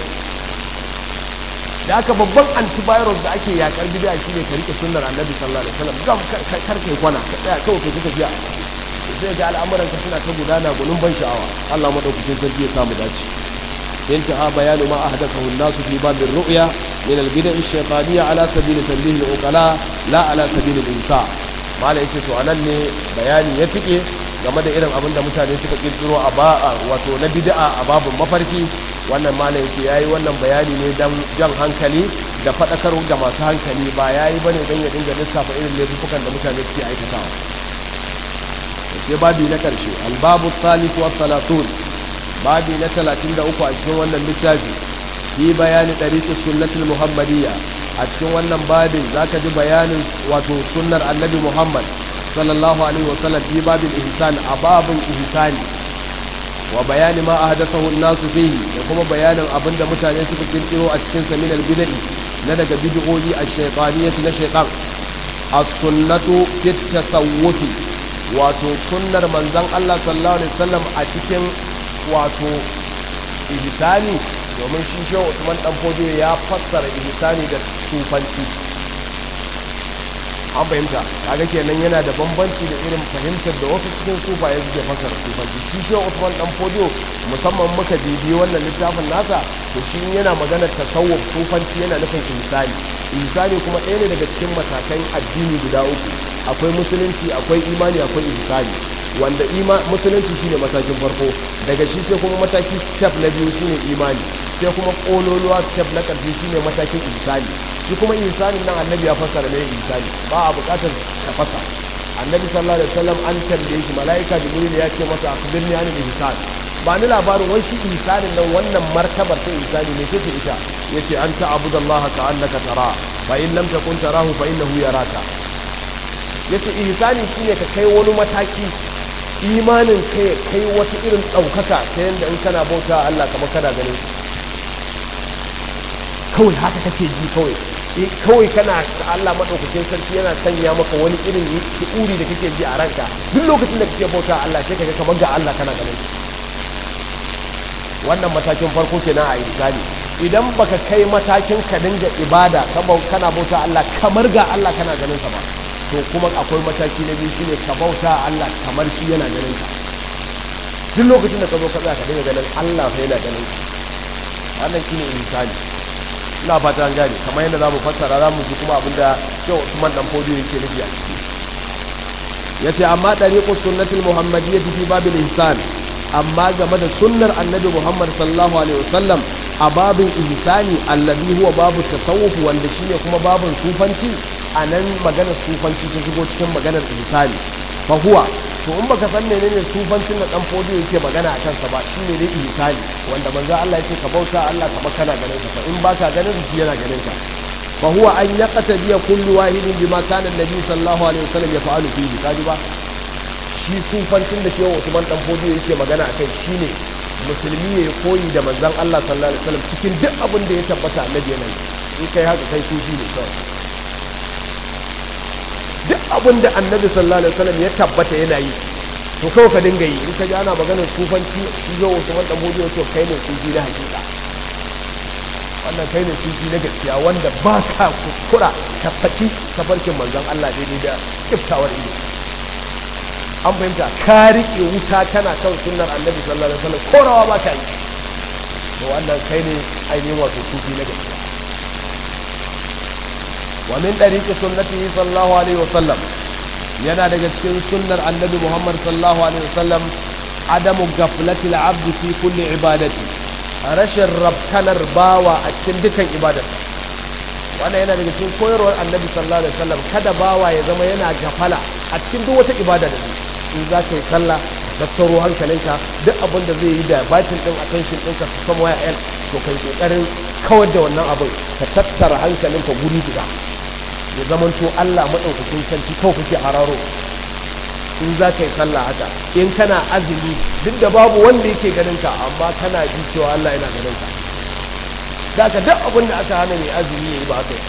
A: da aka babban antivirus da ake yakar bid'a shine ka rike sunnar annabi sallallahu alaihi wasallam gam kar kai kwana ka tsaya kawai kai kika biya sai ga al'amuran ka suna ta gudana gunun ban sha'awa Allah madaukakin sarki ya samu dace انتهى بيان ما أحدثه الناس في باب الرؤيا من البدع الشيطانية على سبيل تنبيه العقلاء لا على سبيل الإنساء ما لا يتسو أنني بياني يتكي game da irin abin da mutane suka kirkiro a ba wato na bid'a a babin mafarki wannan malam yake yayi wannan bayani ne dan jan hankali da fadakar ga masu hankali ba yayi bane dan ya dinga lissafa irin laifukan da mutane suke aikatawa sai babi na karshe albabu thalith wa salatun babi na 33 a cikin wannan littafi fi bayani ɗariƙin sunnatul muhammadiyya a cikin wannan babin za ka ji bayanin wato sunnar annabi muhammad sallallahu alaihi wasallam fi babin ihsan a babin ihsani wa bayani ma a hadasahu nasu fihi da kuma bayanin abin da mutane suka kirkiro a cikin saminal bid'i na daga bid'o'i a shaytaniyati na shaytan as-sunnatu fit tasawwufi wato sunnar manzon Allah sallallahu alaihi wasallam a cikin wato ihsani domin shi shehu Usman dan Fodiyo ya fassara ihsani da sufanci an fahimta kaga kenan yana da bambanci da irin fahimtar da wasu cikin sufaye suke fassara sufanci shi shehu Usman dan Fodiyo musamman muka bibi wannan littafin nasa to shi yana maganar tasawuf sufanci yana nufin ihsani ihsani kuma ɗaya ne daga cikin matakan addini guda uku akwai musulunci akwai imani akwai ihsani wanda musulunci shine matakin farko daga shi sai kuma mataki step na biyu shine imani sai kuma kololuwa step na ƙarshe shine matakin ihsani shi kuma ihsani nan annabi ya fassara ne ihsani ba a buƙatar ka fasa annabi sallallahu alaihi wasallam an tambaye shi malaika jibril ya ce masa akhbirni an ihsan ba ni labarin wai shi ihsanin nan wannan martabar ta ihsani ne ce ita yace an ta'budallaha ka'annaka tara fa in lam takun tarahu fa innahu yaraka yace ihsani shine ka kai wani mataki imanin kai kai wata irin ɗaukaka ta yadda in kana bauta Allah kamar kana ganin kawai haka kake ji kawai kawai kana Allah maɗaukakin sarki yana sanya maka wani irin shi'uri da kake ji a ranka duk lokacin da kake bauta Allah sai kaga kamar ga Allah kana ganin wannan matakin farko kenan a ihsani idan baka kai matakin ka dinga ibada kana bauta Allah kamar ga Allah kana ganin sa ba to kuma akwai mataki na biyu shine ka bauta Allah kamar shi yana ganin ka duk lokacin da ka zo ka tsaya ka dinga ganin Allah sai yana ganin ka wannan shine insani ina fata an gane kamar yadda zamu fassara zamu ji kuma abinda Sheikh Usman dan Fodiyo yake nufi a ciki yace amma dariqus sunnatul muhammadiyyah fi babil ihsan amma game da sunnar annabi Muhammad sallallahu alaihi wasallam a babin ihsani allazi huwa babu tasawuf wanda shine kuma babin sufanci a nan maganar sufanci ta shigo cikin maganar ihsani fa huwa to in baka san menene sufancin da dan fodiyo yake magana a kansa ba shine dai ihsani wanda manzo Allah yake ka bauta Allah kamar kana ganin sa in baka ganin shi yana ganin ka fa huwa an yaqtadi kullu wahidin bima kana annabi sallallahu alaihi wasallam yaf'alu fihi kaji ba shi sufancin da shehu Usman dan fodiyo yake magana akai shine musulmi ya koyi da manzon Allah sallallahu alaihi wasallam cikin duk abin da ya tabbata annabi yana yi in kai haka kai sufi ne kawai duk abin da annabi sallallahu alaihi wasallam ya tabbata yana yi to kawai ka dinga yi in ka ji ana maganar sufanci shi zo wasu wanda mu to kai ne sufi na hakika wannan kai ne sufi na gaskiya wanda ba ka kuskura ka faci tafarkin manzon Allah daidai da kiftawar ido an fahimta ka riƙe wuta kana kan sunnar annabi sallallahu alaihi wasallam korawa ba ka yi to wannan kai ne ainihin wato sufi na gaskiya wa min dariqi sunnatihi sallallahu alaihi wasallam yana daga cikin sunnar annabi Muhammad sallallahu alaihi wasallam adamu ghaflati al-abd fi kulli ibadati rashin rabkanar bawa a cikin dukan ibadar wannan yana daga cikin koyarwar annabi sallallahu alaihi wasallam kada bawa ya zama yana gafala a cikin duk wata ibada da in za ka yi sallah da tsaro hankalinka duk abin da zai yi da batin din attention ɗinka su kama waya yan to kai kokarin kawar da wannan abin ka tattara hankalinka guri guda ya zama to Allah madaukakin sarki kawai kake hararo in za ka yi sallah haka in kana azumi duk da babu wanda yake ganin ka amma kana ji cewa Allah yana ganin ka da ka duk abin da aka hana mai azumi ya yi ba haka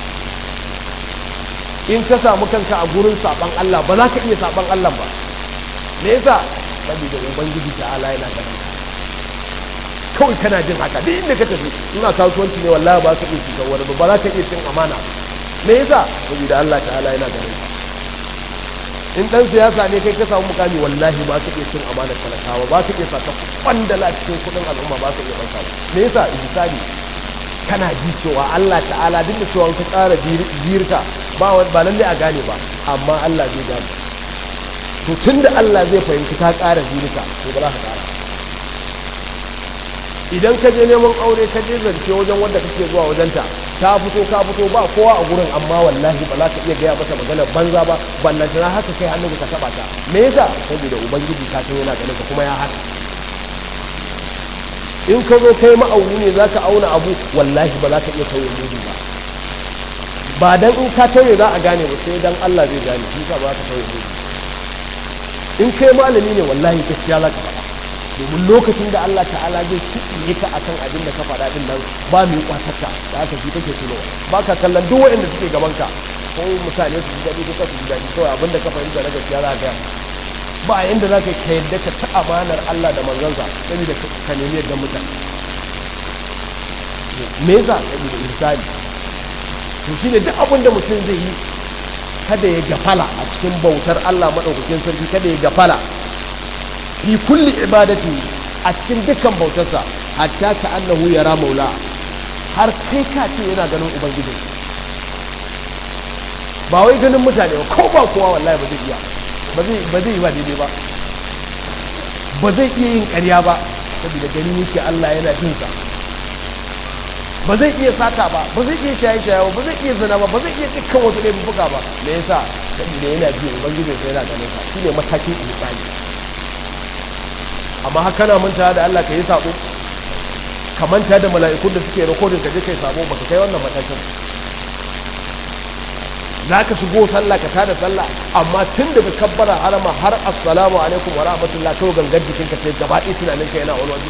A: in ka samu kanka a gurin saban Allah ba za ka iya saban Allah ba me yasa saboda ubangiji ta'ala yana ganin ka kawai kana jin haka duk inda ka tafi ina kasuwanci ne wallahi ba ka iya cutar wani ba za ka iya cin amana me yasa saboda Allah ta'ala yana ganin ka in dan siyasa ne kai ka samu mukami wallahi ba ka iya cin amanar talakawa ba ka iya saka kwandala cikin kudin al'umma ba ka iya ɗauka me yasa misali kana ji cewa Allah ta'ala duk da cewa ka ƙara jirka ba ba lalle a gane ba amma Allah zai gane to tunda Allah zai fahimci ka ƙara jirka to ba za ka ƙara idan ka je neman aure ka je zance wajen wanda kake zuwa wajenta ta fito ka fito ba kowa a gurin amma wallahi ba za ka iya gaya mata magana banza ba ballan tana haka kai hannun ka taba ta me yasa saboda ubangiji ka san yana ganin ka kuma ya hana in ka zo kai ma'auni ne zaka auna abu wallahi ba za ka iya tauye mudu ba ba dan in ka tauye za a gane ba sai dan Allah zai gane shi ka ba ka tauye mudu in kai malami ne wallahi gaskiya za ka faɗa domin lokacin da Allah ta'ala zai cikin ka akan abin da ka faɗa din nan ba mai kwatarka da aka fi kake tuno ba ka kallon duk waɗanda suke gaban ka ko mutane su ji daɗi ko ka su ji daɗi kawai abin da ka fahimta na gaskiya za ka ba yanda za ka ka yadda ka ci amanar Allah da manzansa saboda ka nemi yadda mutane me yasa saboda insani to shine duk abin da mutum zai yi kada ya gafala a cikin bautar Allah madaukakin sarki kada ya gafala fi kulli ibadati a cikin dukkan bautarsa hatta ka annahu yara maula har kai ka ce yana ganin ubangiji ba wai ganin mutane ba ko ba kowa wallahi ba zai iya ba zai ba zai yi ba daidai ba ba zai iya yin ƙarya ba saboda gani yake Allah yana jin sa ba zai iya sata ba ba zai iya shaye shaye ba ba zai iya zina ba ba zai iya dukkan wasu laifuka ba me yasa saboda yana ji ubangiji sai yana ganin sa shine matakin ihsani amma haka na manta da Allah ka yi sabo ka manta da mala'ikun da suke rikodin ka je kai sabo baka kai wannan matakin za ka shigo sallah ka tada sallah amma tun daga kabbara harama har assalamu alaikum wa rahmatullah kawai gangar jikin ka sai gaba ɗaya tunanin ka yana wani waje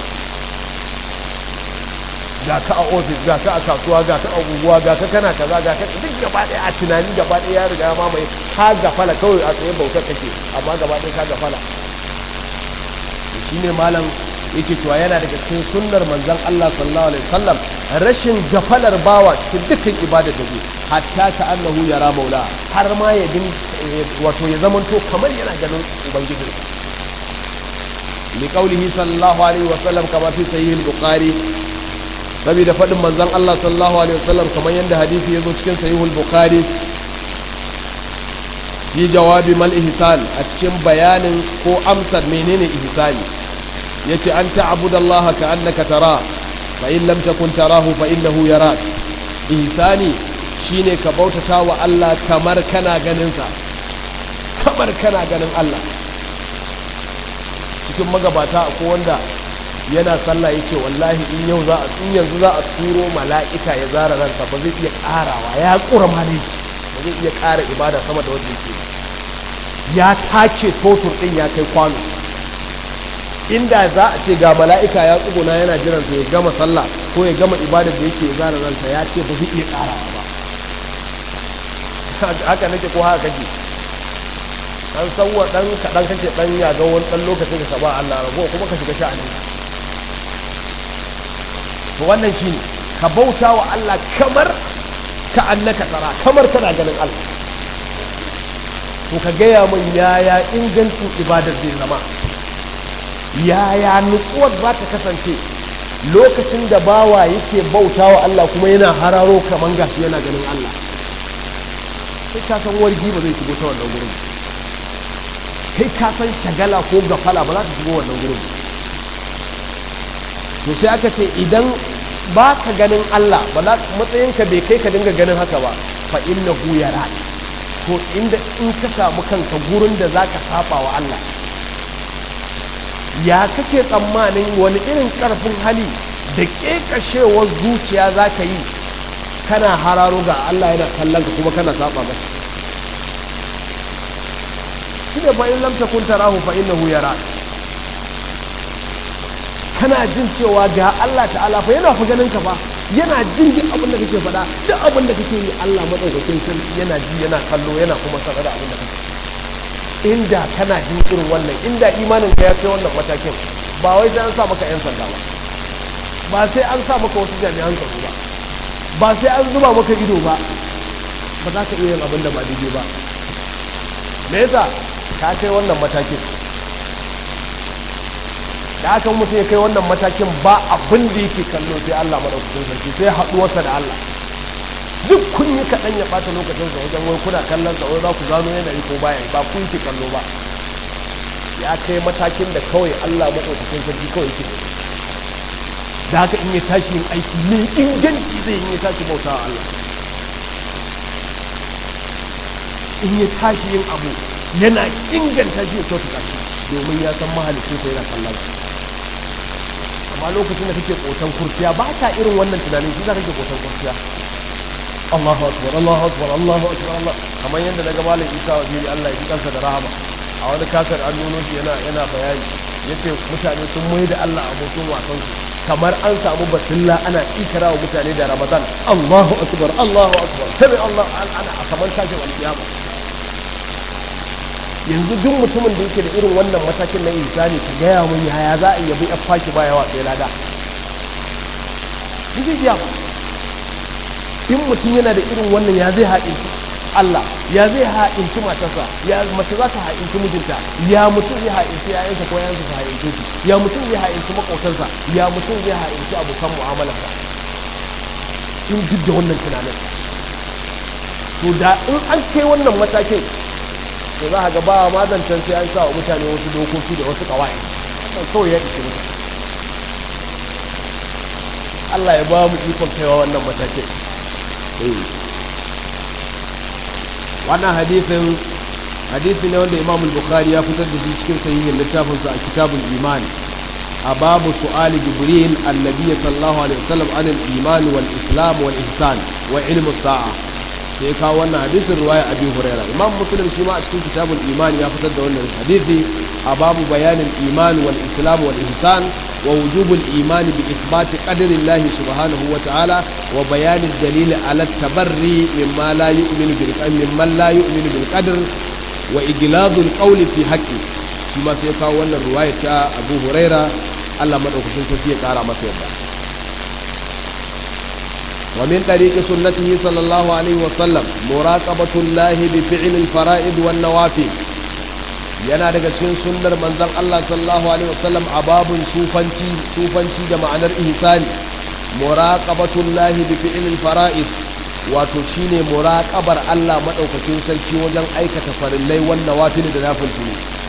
A: ga ka a ofis ga ka a kasuwa ga ka a unguwa ga ka kana kaza ga ka duk gaba ɗaya a tunani gaba ɗaya ya riga mamaye ka gafala kawai a tsaye bautar kake amma gaba ɗaya ka gafala shi ne malam yake cewa yana daga cikin sunnar manzon Allah sallallahu alaihi wasallam rashin gafalar bawa cikin dukkan ibada da zai hatta ka annahu yara maula har ma ya din wato ya zamanto kamar yana ganin ubangiji li qawlihi sallallahu alaihi wasallam kama fi sahih al-bukhari saboda fadin manzon Allah sallallahu alaihi wasallam kamar yanda hadisi yazo cikin sahih al-bukhari fi jawabi mal ihsan a cikin bayanin ko amsar menene ihsani yace an ta'budallaha ka'annaka tara fa in lam takun tarahu fa innahu yarak ihsani shine ka bautata wa Allah kamar kana ganin sa kamar kana ganin Allah cikin magabata ko wanda yana sallah yake wallahi in yau za a in yanzu za a turo mala'ika ya zara ransa ba zai iya karawa ya kura maleji ba zai iya kara ibada sama da wanda yake ya take totur din ya kai kwano inda za a ce ga mala'ika ya tsuguna yana jiran ya gama sallah ko ya gama ibadar da yake zara ransa ya ce ba zai iya karawa ba haka nake ko haka kake an sauwa dan kaɗan kake dan ya ga wani dan lokacin ka saba Allah rago kuma ka shiga sha'ani to wannan shine ka bauta wa Allah kamar ka annaka tsara kamar kana ganin Allah to ka gaya min yaya ingancin ibadar zai zama yaya nutsuwar za ta kasance lokacin da bawa yake bauta wa Allah kuma yana hararo kaman gashi yana ganin Allah kai ka san wargi ba zai shigo ta wannan gurin kai ka san shagala ko gafala ba za ta shigo wannan gurin to sai aka ce idan ba ka ganin Allah ba za matsayinka bai kai ka dinga ganin haka ba fa innahu yara to inda in ka samu kanka gurin da zaka saba wa Allah ya kake tsammanin wani irin karfin hali da kekashewar zuciya za ka yi kana hararo ga Allah yana kallon ka kuma kana saba masa shine fa in lam takun tarahu fa innahu yarak kana jin cewa ga Allah ta'ala fa yana fa ganin ka fa yana jin duk abin da kake faɗa duk abin da kake yi Allah madaukakin sarki yana ji yana kallo yana kuma sanar da abin da kake inda kana jin irin wannan inda imanin ka ya kai wannan matakin ba wai sai an sa maka yan sanda ba ba sai an sa maka wasu jami'an tsaro ba ba sai an zuba maka ido ba ba za ka iya yin abin da ba daidai ba me yasa ka kai wannan matakin da aka mutum ya kai wannan matakin ba abin da yake kallo sai Allah madaukakin sarki sai haɗuwarsa da Allah duk kun yi kaɗan ya ɓata lokacin sa wajen wai kuna kallon sa wai za ku gano yanayi ko baya ba ku yake kallo ba ya kai matakin da kawai Allah madaukakin sarki kawai yake da haka in ya tashi yin aiki mai inganci zai yi ya tashi bauta wa Allah in ya tashi yin abu yana inganta shi ya kyautata shi domin ya san mahalicin sa yana kallon amma lokacin da kake kotan kurciya ba ka irin wannan tunanin shi za kake kotan kurciya Allahu akbar Allahu akbar Allahu akbar Allah kamar yadda daga malam Isa wa jiri Allah ya ji kansa da rahama a wani kasar an nuno shi yana yana bayani yace mutane sun mai da Allah abokin wasan su kamar an samu basilla ana ikira wa mutane da Ramadan Allahu akbar Allahu akbar sai Allah ana kamar tashin alkiyama yanzu duk mutumin da yake da irin wannan matakin na insani ka gaya mun yaya za a yabi a faki baya wa sai lada zai iya ba in mutum yana da irin wannan ya zai haɗinci Allah ya zai haɗinci matarsa ya mace za ta haɗinci mijinta ya mutum zai haɗinci yayansa ko yayansa su haɗinci shi ya mutum zai haɗinci maƙotansa ya mutum zai haɗinci abokan mu'amalarsa in duk da wannan tunanin to da in an kai wannan matakin to za a ga ba ma zancen sai an sa wa mutane wasu dokoki da wasu kawai wannan kawai ya ishe mutu Allah ya ba mu ikon kaiwa wannan matakin wannan hadisin hadisi ne wanda Imam Bukhari ya fitar da shi cikin sahihin littafinsa a kitabul iman a babu su'ali jibril annabi sallallahu alaihi wasallam an al-iman wal islam wal ihsan wa ilmu sa'a sai kawo wannan hadisin ruwaya abi huraira imam muslim shi ma a cikin kitabul iman ya fitar da wannan hadisi a babu bayanin iman wal islam wal ihsan wa wujubul iman bi ithbat qadri allah subhanahu wa ta'ala wa bayanin dalil ala tabarri mimma la yu'minu bil mimma la yu'minu bil qadr wa igladul qawl fi haqqi shi ma sai kawo wannan ruwaya ta abu huraira Allah madaukakin sarki ya kara masa yadda ومن طريق سنته صلى الله عليه وسلم مراقبة الله بفعل الفرائض والنوافل yana daga cikin sunnar manzon Allah sallallahu alaihi wasallam a babun sufanci sufanci da ma'anar ihsani muraqabatullahi bi fi'lil fara'id wato shine muraqabar Allah madaukakin sarki wajen aikata farillai wan nawafil da nafilci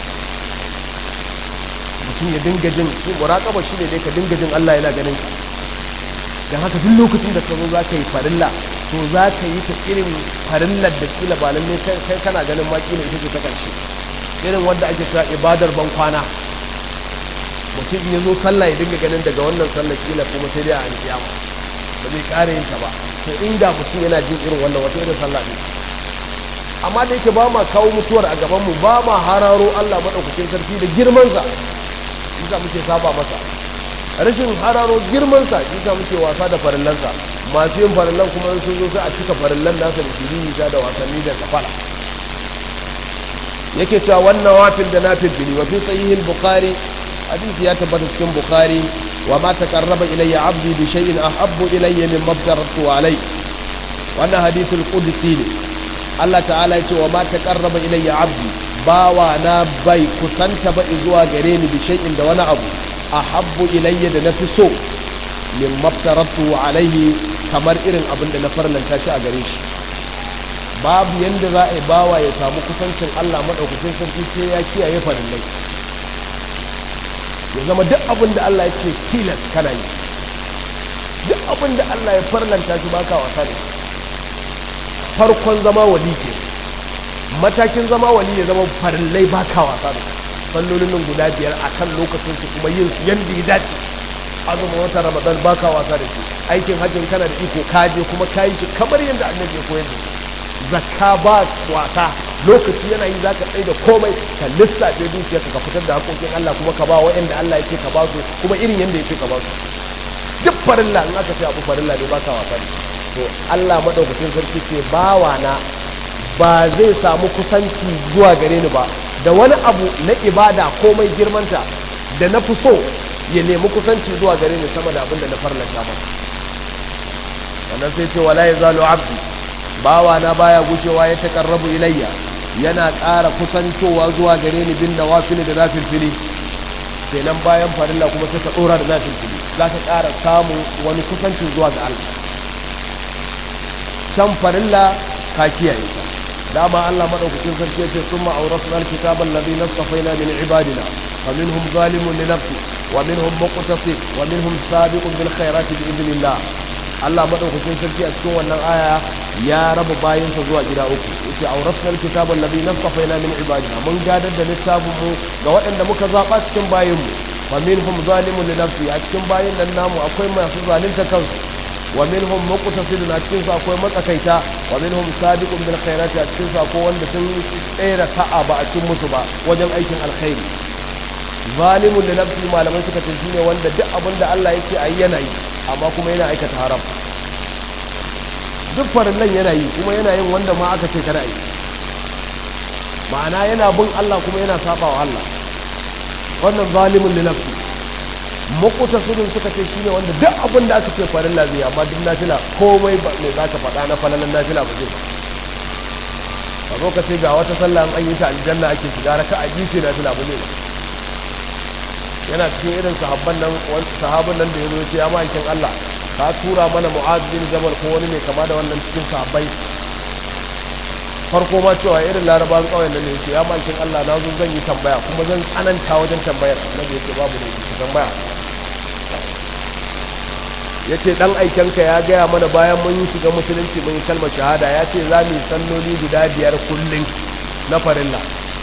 A: mutum ya dinga jin shi muraqaba shine dai ka dinga jin Allah yana ganin ka don haka duk lokacin da ka zo za ka yi farilla to za ka yi ta irin farillar da kila ba lalle kai kana ganin ma kila ita ce ta ƙarshe irin wanda ake cewa ibadar ban kwana mutum ya zo sallah ya dinga ganin daga wannan sallar kila kuma sai dai a alƙiyama ba zai ƙara yin ta ba to inda mutum yana jin irin wannan wata irin sallah ne amma da yake ba ma kawo mutuwar a gaban mu ba ma hararo Allah madaukakin sarki da girmansa yasa muke saba masa rashin hararo girmansa shi sa muke wasa da farillansa masu yin farillan kuma sun zo sai a cika farillan nasa da shiriri ta da wasanni da kafala yake cewa wannan wafil da nafil bili wa fi sahihil bukhari hadisi ya tabbata cikin bukhari wa ma taqarraba ilayya abdi bi shay'in ahabbu ilayya mimma aftaratu alai wannan hadithul qudsi ne Allah ta'ala ya ce wa ma taqarraba ilayya abdi bawa na bai kusanta ba zuwa gare ni bi shay'in da wani abu ahabbu ilayya da nafi so min maftaratu alaihi kamar irin abin da na farlanta shi a gare shi babu yanda za a yi bawa ya samu kusancin Allah madaukakin sarki sai ya kiyaye farillai ya zama duk abin da Allah ya ce tilas kana yi duk abin da Allah ya farlanta shi baka wasa da shi farkon zama wali ke matakin zama wali ya zama farillai baka wasa da shi sallolin nan guda biyar a kan lokacin su kuma yin su yadda ya dace azumin wata ramadan ba ka wasa da shi aikin hajjin kana da iko kaje kuma ka yi shi kamar yadda annabi ya koyar da shi zakka ba wasa lokaci yana yi zaka tsaye da komai ka lissafe dukiyar ka fitar da hakokin Allah kuma ka ba wa'anda Allah yake ka ba su kuma irin yanda yake ka ba su duk farilla in aka ce abu farilla ne ba ka wasa ne to Allah madaukakin sarki ce bawa na ba zai samu kusanci zuwa gare ni ba da wani abu na ibada komai girmanta da na fi so ya nemi kusanci zuwa gare ni sama da abin da na farlanta masa sannan sai ce wala yazalu abdi bawa na baya gushewa ya takarrabu ilayya yana ƙara kusantowa zuwa gare ni bin nawafil da nafilfili kenan bayan farilla kuma sai ka dora da nafilfili za ka ƙara samun wani kusancin zuwa ga Allah can farilla ka kiyaye ta dama Allah madaukakin sarki yace summa awrasna alkitaba alladhi nastafaina min ibadina faminhum zalimun li nafsi wa minhum muqtasid wa minhum sabiqun bil khairati bi idnillah Allah madaukakin sarki a cikin wannan aya ya raba bayinsa zuwa gida uku yace awrasna alkitaba alladhi nastafaina min ibadina mun gadar da littafin mu ga waɗanda muka zaba cikin bayin mu faminhum zalimun li nafsi a cikin bayin nan namu akwai masu zalunta kansu wa minhum muqtasidun a cikin su akwai matsakaita wa minhum sabiqun bil khairati a cikin su akwai wanda sun tsere sa'a ba a cin musu ba wajen aikin alkhairi zalimun li nafsi malamai suka ce shine wanda duk abin da Allah yake ayi yana yi amma kuma yana aikata haram duk farillan yana yi kuma yana yin wanda ma aka ce kada yi ma'ana yana bin Allah kuma yana saba wa Allah wannan zalimun li nafsi makuta sudun suka ce shine wanda duk abin da aka ce farilla zai amma duk nafila komai ba mai zaka faɗa na falalan nafila ba zai ba zo ka ce ga wata sallah an yi ta aljanna ake shiga raka a gice nafila ba zai yana cikin irin sahabban nan sahabban nan da ya zo ce ya ma'aikin Allah ka tura mana mu'az bin jabal ko wani ne kama da wannan cikin sahabbai farko ma cewa irin larabawan kawai nan ne yake ya ma'aikin Allah na zo zan yi tambaya kuma zan tsananta wajen tambayar na da yake babu ne tambaya ya ce ɗan aikenka ya gaya mana bayan mun yi shiga musulunci mun yi kalmar shahada ya ce za mu yi salloli guda biyar kullum na farilla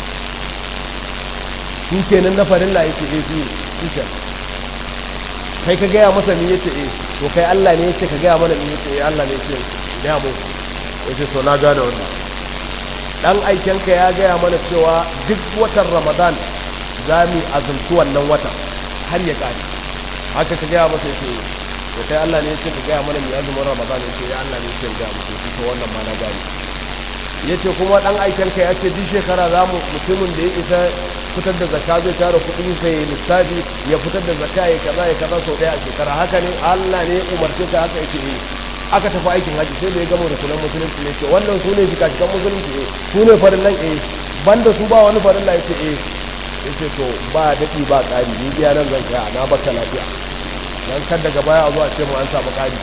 A: shi kenan na farilla ya ce eh shi ke kai ka gaya masa ni ya ce eh to kai Allah ne ya ce ka gaya mana ni ya ce eh Allah ne ya ce ya mu ya ce to na gane wannan ɗan aikenka ya gaya mana cewa duk watan ramadan za mu azumci wannan watan har ya ƙare haka ka gaya masa ya ce to kai Allah ne yake ka gaya mana mai azumin Ramadan yake ya Allah ne yake ga mu to to wannan ma na gani yace kuma dan aikin ka yace duk shekara za mu mutumin da ya isa fitar da zakka zai tara kuɗin sai ya lissafi ya fitar da zakka ya kaza ya kaza sau ɗaya a shekara haka ne Allah ne ya umarce ka haka yake yi aka tafi aikin haji sai da ya gama da sunan musulunci ne ce wannan su ne shika shikan musulunci eh su ne farillan eh banda su ba wani farilla yace eh yace to ba daɗi ba ƙari ni biya nan zan tsaya na baka lafiya don kan daga baya a zuwa ce mu an samu ƙari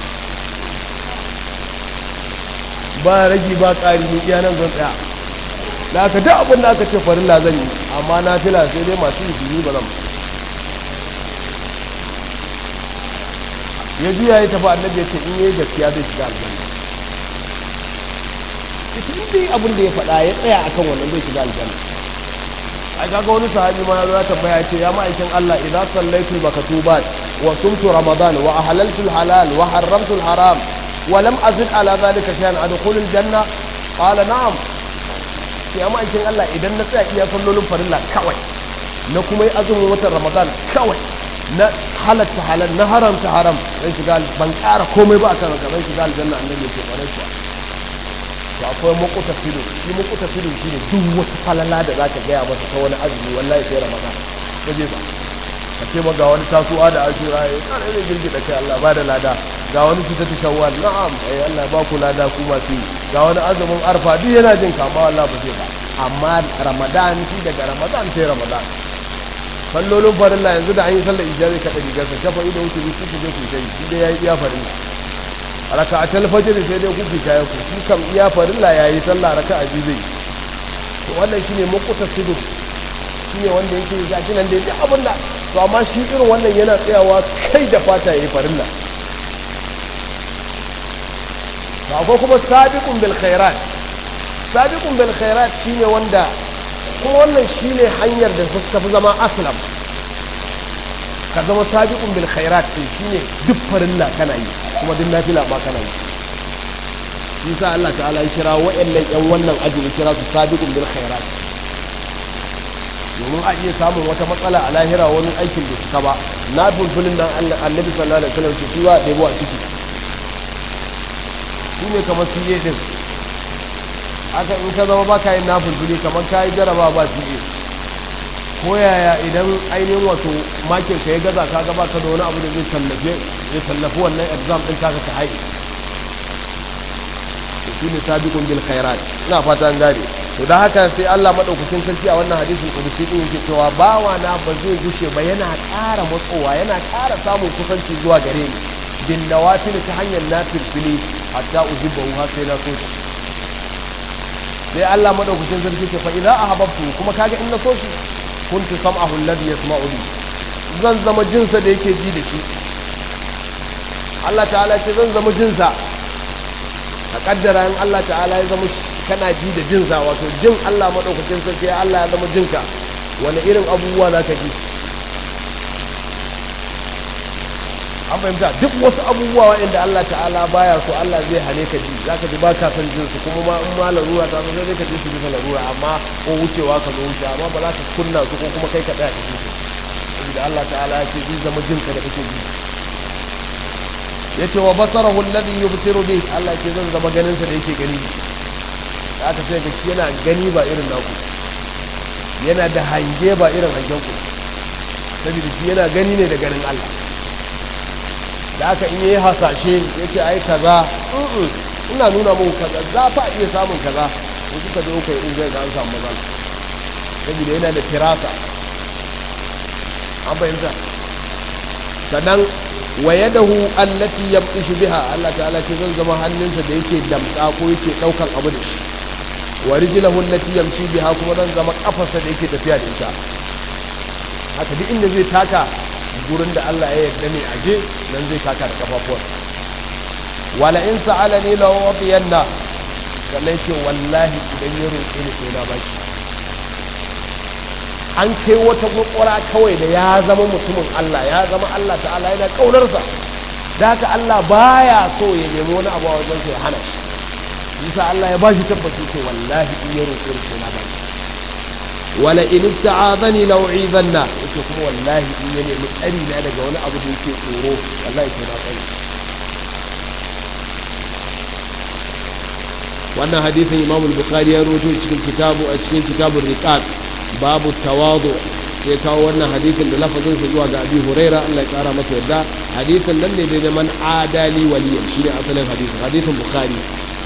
A: ba ragi ba ƙari ne iya nan zan tsaya da aka duk abin da aka ce farilla zan yi amma na fila sai dai masu yi biyu ba zan ya juya ya tafi annabi ya ce in yi gaskiya zai shiga aljanna ita in dai abin da ya faɗa ya tsaya akan wannan zai shiga aljanna a kaga wani sahabi ma ya tambaya ce ya ma'aikin Allah idan sallaitu makatubat wa sumtu ramadan wa ahlaltu halal wa harramtu haram wa lam azid ala zalika shay'an adkhulul janna qala na'am sai ya ma'aikin Allah idan na tsaya iya sallolin farilla kawai na kuma yi azumin watan ramadan kawai na halatta halal na haramta haram zan shiga ban ƙara komai ba akan haka zan shiga aljanna annabi ya ce kwarai kuwa to akwai makuta filin shi makuta filin shi ne duk wata falala da za ka gaya masa ta wani azumi wallahi sai ramadan ka je ba ka ce ma ga wani tasuwa da ashura ya tsara ne girgi da kai Allah ba da lada ga wani fita ta shawwal na'am ai Allah ba ku lada ku masu yi ga wani azumin arfa duk yana jin kama Allah ba zai ba amma ramadan shi daga ramadan sai ramadan sallolin farilla yanzu da an yi sallar ijabi ka ɗari gasa shafa ido wuce su ku je ku kai shi dai ya yi iya farilla raka a talfajir sai dai kuke kayan ku shi kam iya farilla ya yi sallah raka a biyu zai to wannan shine makuta sidu shine wanda yake yi gashi nan dai abin da to amma shi irin wannan yana tsayawa kai da fata yayi farilla to akwai kuma sabiqun bil khairat sabiqun bil khairat shine wanda kuma wannan shine hanyar da suka fi zama aslam ka zama sabiqun bil khairat din shine duk farilla kana yi kuma duk nafila ma kana yi shi sa Allah ta'ala ya kira wa'annan yan wannan aji ya kira su sabiqun bil khairat domin a iya samun wata matsala a lahira wani aikin da suka ba na fulfulin nan annabi sallallahu alaihi wasallam shi ba ɗebo a ciki shi ne kamar fiye din aka in ka zama baka yin na fulfuli kamar ka yi jaraba ba fiye ko yaya idan ainihin wato makin ka ya gaza ka gaba ka da wani abu da zai tallafe zai tallafi wannan exam din taka ka haɗe to shi ne sabiqun bil khairat ina fata an gane to dan haka sai Allah madaukakin sarki a wannan hadisin kudusi din yake cewa bawa na ba zai gushe ba yana ƙara matsowa yana ƙara samun kusanci zuwa gare ni bin nawafil ta hanyar nafil fili hatta ujibahu har sai na so shi sai Allah madaukakin sarki ce fa idza ahabbtu kuma kaga in na so shi kuntu sam'ahu alladhi yasma'u bi zan zama jinsa da yake ji da shi Allah ta'ala ce zan zama jinsa a kaddara in Allah ta'ala ya zama kana ji da jinsa wato jin Allah madaukakin sarki ya Allah ya zama jinka wani irin abubuwa za ka ji an fahimta duk wasu abubuwa waɗanda Allah ta'ala baya so Allah zai hane ka ji za ka ji ba ka san jinsu kuma ma in ma larura ta zo zai ka ji su bisa larura amma ko wucewa ka zo wuce amma ba za ka kunna su ko kuma kai ka tsaya ka ji su saboda Allah ta'ala ya ce zai zama jinka da kake ji ya ce wa basarahu alladhi yubsiru bih Allah ce zan zama ganin sa da yake gani aka ce ga yana gani ba irin naku yana da hange ba irin hangen ku saboda shi yana gani ne da ganin Allah da aka in yi hasashe ya ce ai kaza ina nuna muku kaza za fa iya samun kaza in kuka zo kai in zai ga an samu matsala saboda yana da firasa an fahimta sannan wa yadahu allati yabtishu biha Allah ta'ala ce zan zama hannunsa da yake damka ko yake daukan abu da shi wa rijlahu allati yamshi biha kuma zan zama kafarsa da yake tafiya da ita haka duk inda zai taka gurin da Allah ya yarda ne aje nan zai taka da kafafuwan wala in sa'alani la wadiyanna sannan ce wallahi idan ya roƙe ni sai na baki an kai wata kwakwara kawai da ya zama mutumin Allah ya zama Allah ta'ala yana kaunarsa da haka Allah baya so ya nemi wani abu a wajen sai hana shi yasa Allah ya ba shi tabbaci ce wallahi in ya roƙe ni sai na baki wala in ista'azani law izanna yake kuma wallahi in ya nemi tsari na daga wani abu da yake tsoro wallahi sai na tsari wannan hadisin Imam al-Bukhari ya rawaito cikin kitabu a cikin kitabur riqaq babu tawadu sai kawo wannan hadisin da lafazin sa zuwa ga Abi Huraira Allah ya kara masa yarda hadisin nan ne da man adali waliyan shine asalin hadisin hadisin Bukhari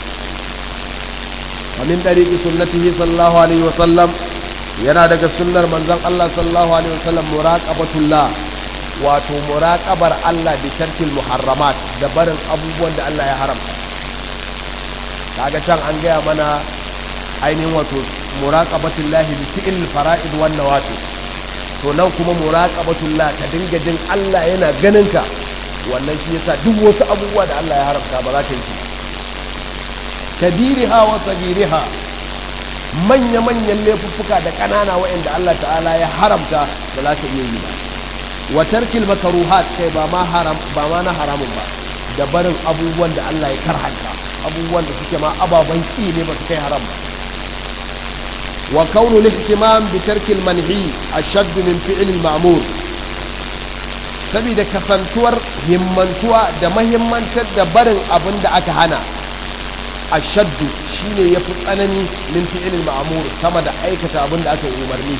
A: ومن طريق سنته صلى الله عليه وسلم yana daga sunnar manzon Allah sallallahu alaihi wasallam muraqabatullah wato muraqabar Allah bi tarkil muharramat da barin abubuwan da Allah ya haramta kaga can an gaya mana ainihin wato muraqabatullah bi fi'il fara'id wan nawafil to nan kuma muraqabatullah ka dinga jin Allah yana ganin ka wannan shi yasa duk wasu abubuwa da Allah ya haramta ba za ka yi kabiriha wa sagiriha manya-manyan laifuffuka da ƙanana waɗanda Allah ta'ala ya haramta da za ka iya yi ba wa tarkil makaruhat kai ba ma haram ba ma na haramun ba da barin abubuwan da Allah ya karhanta abubuwan da suke ma ababan ki ne ba su kai haram ba wa kaunu lihtimam bi tarkil manhi ashadd min fi'l al-ma'mur saboda kasantuwar himmantuwa da mahimmantar da barin abin da aka hana ashaddu shine yafi tsanani min fi'il ma'mur sama da aikata abin da aka yi umarni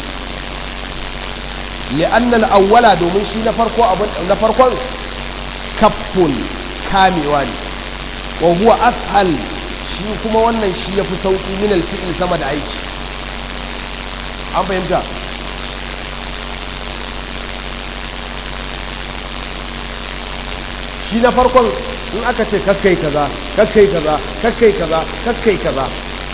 A: li'anna al-awwala domin shi na farko abin na farkon kaffun kamewa ne wa huwa ashal shi kuma wannan shi yafi sauki min al-fi'il sama da aiki an fahimta shi na farkon in aka ce kakkai kaza kakkai kaza kakkai kaza kakkai kaza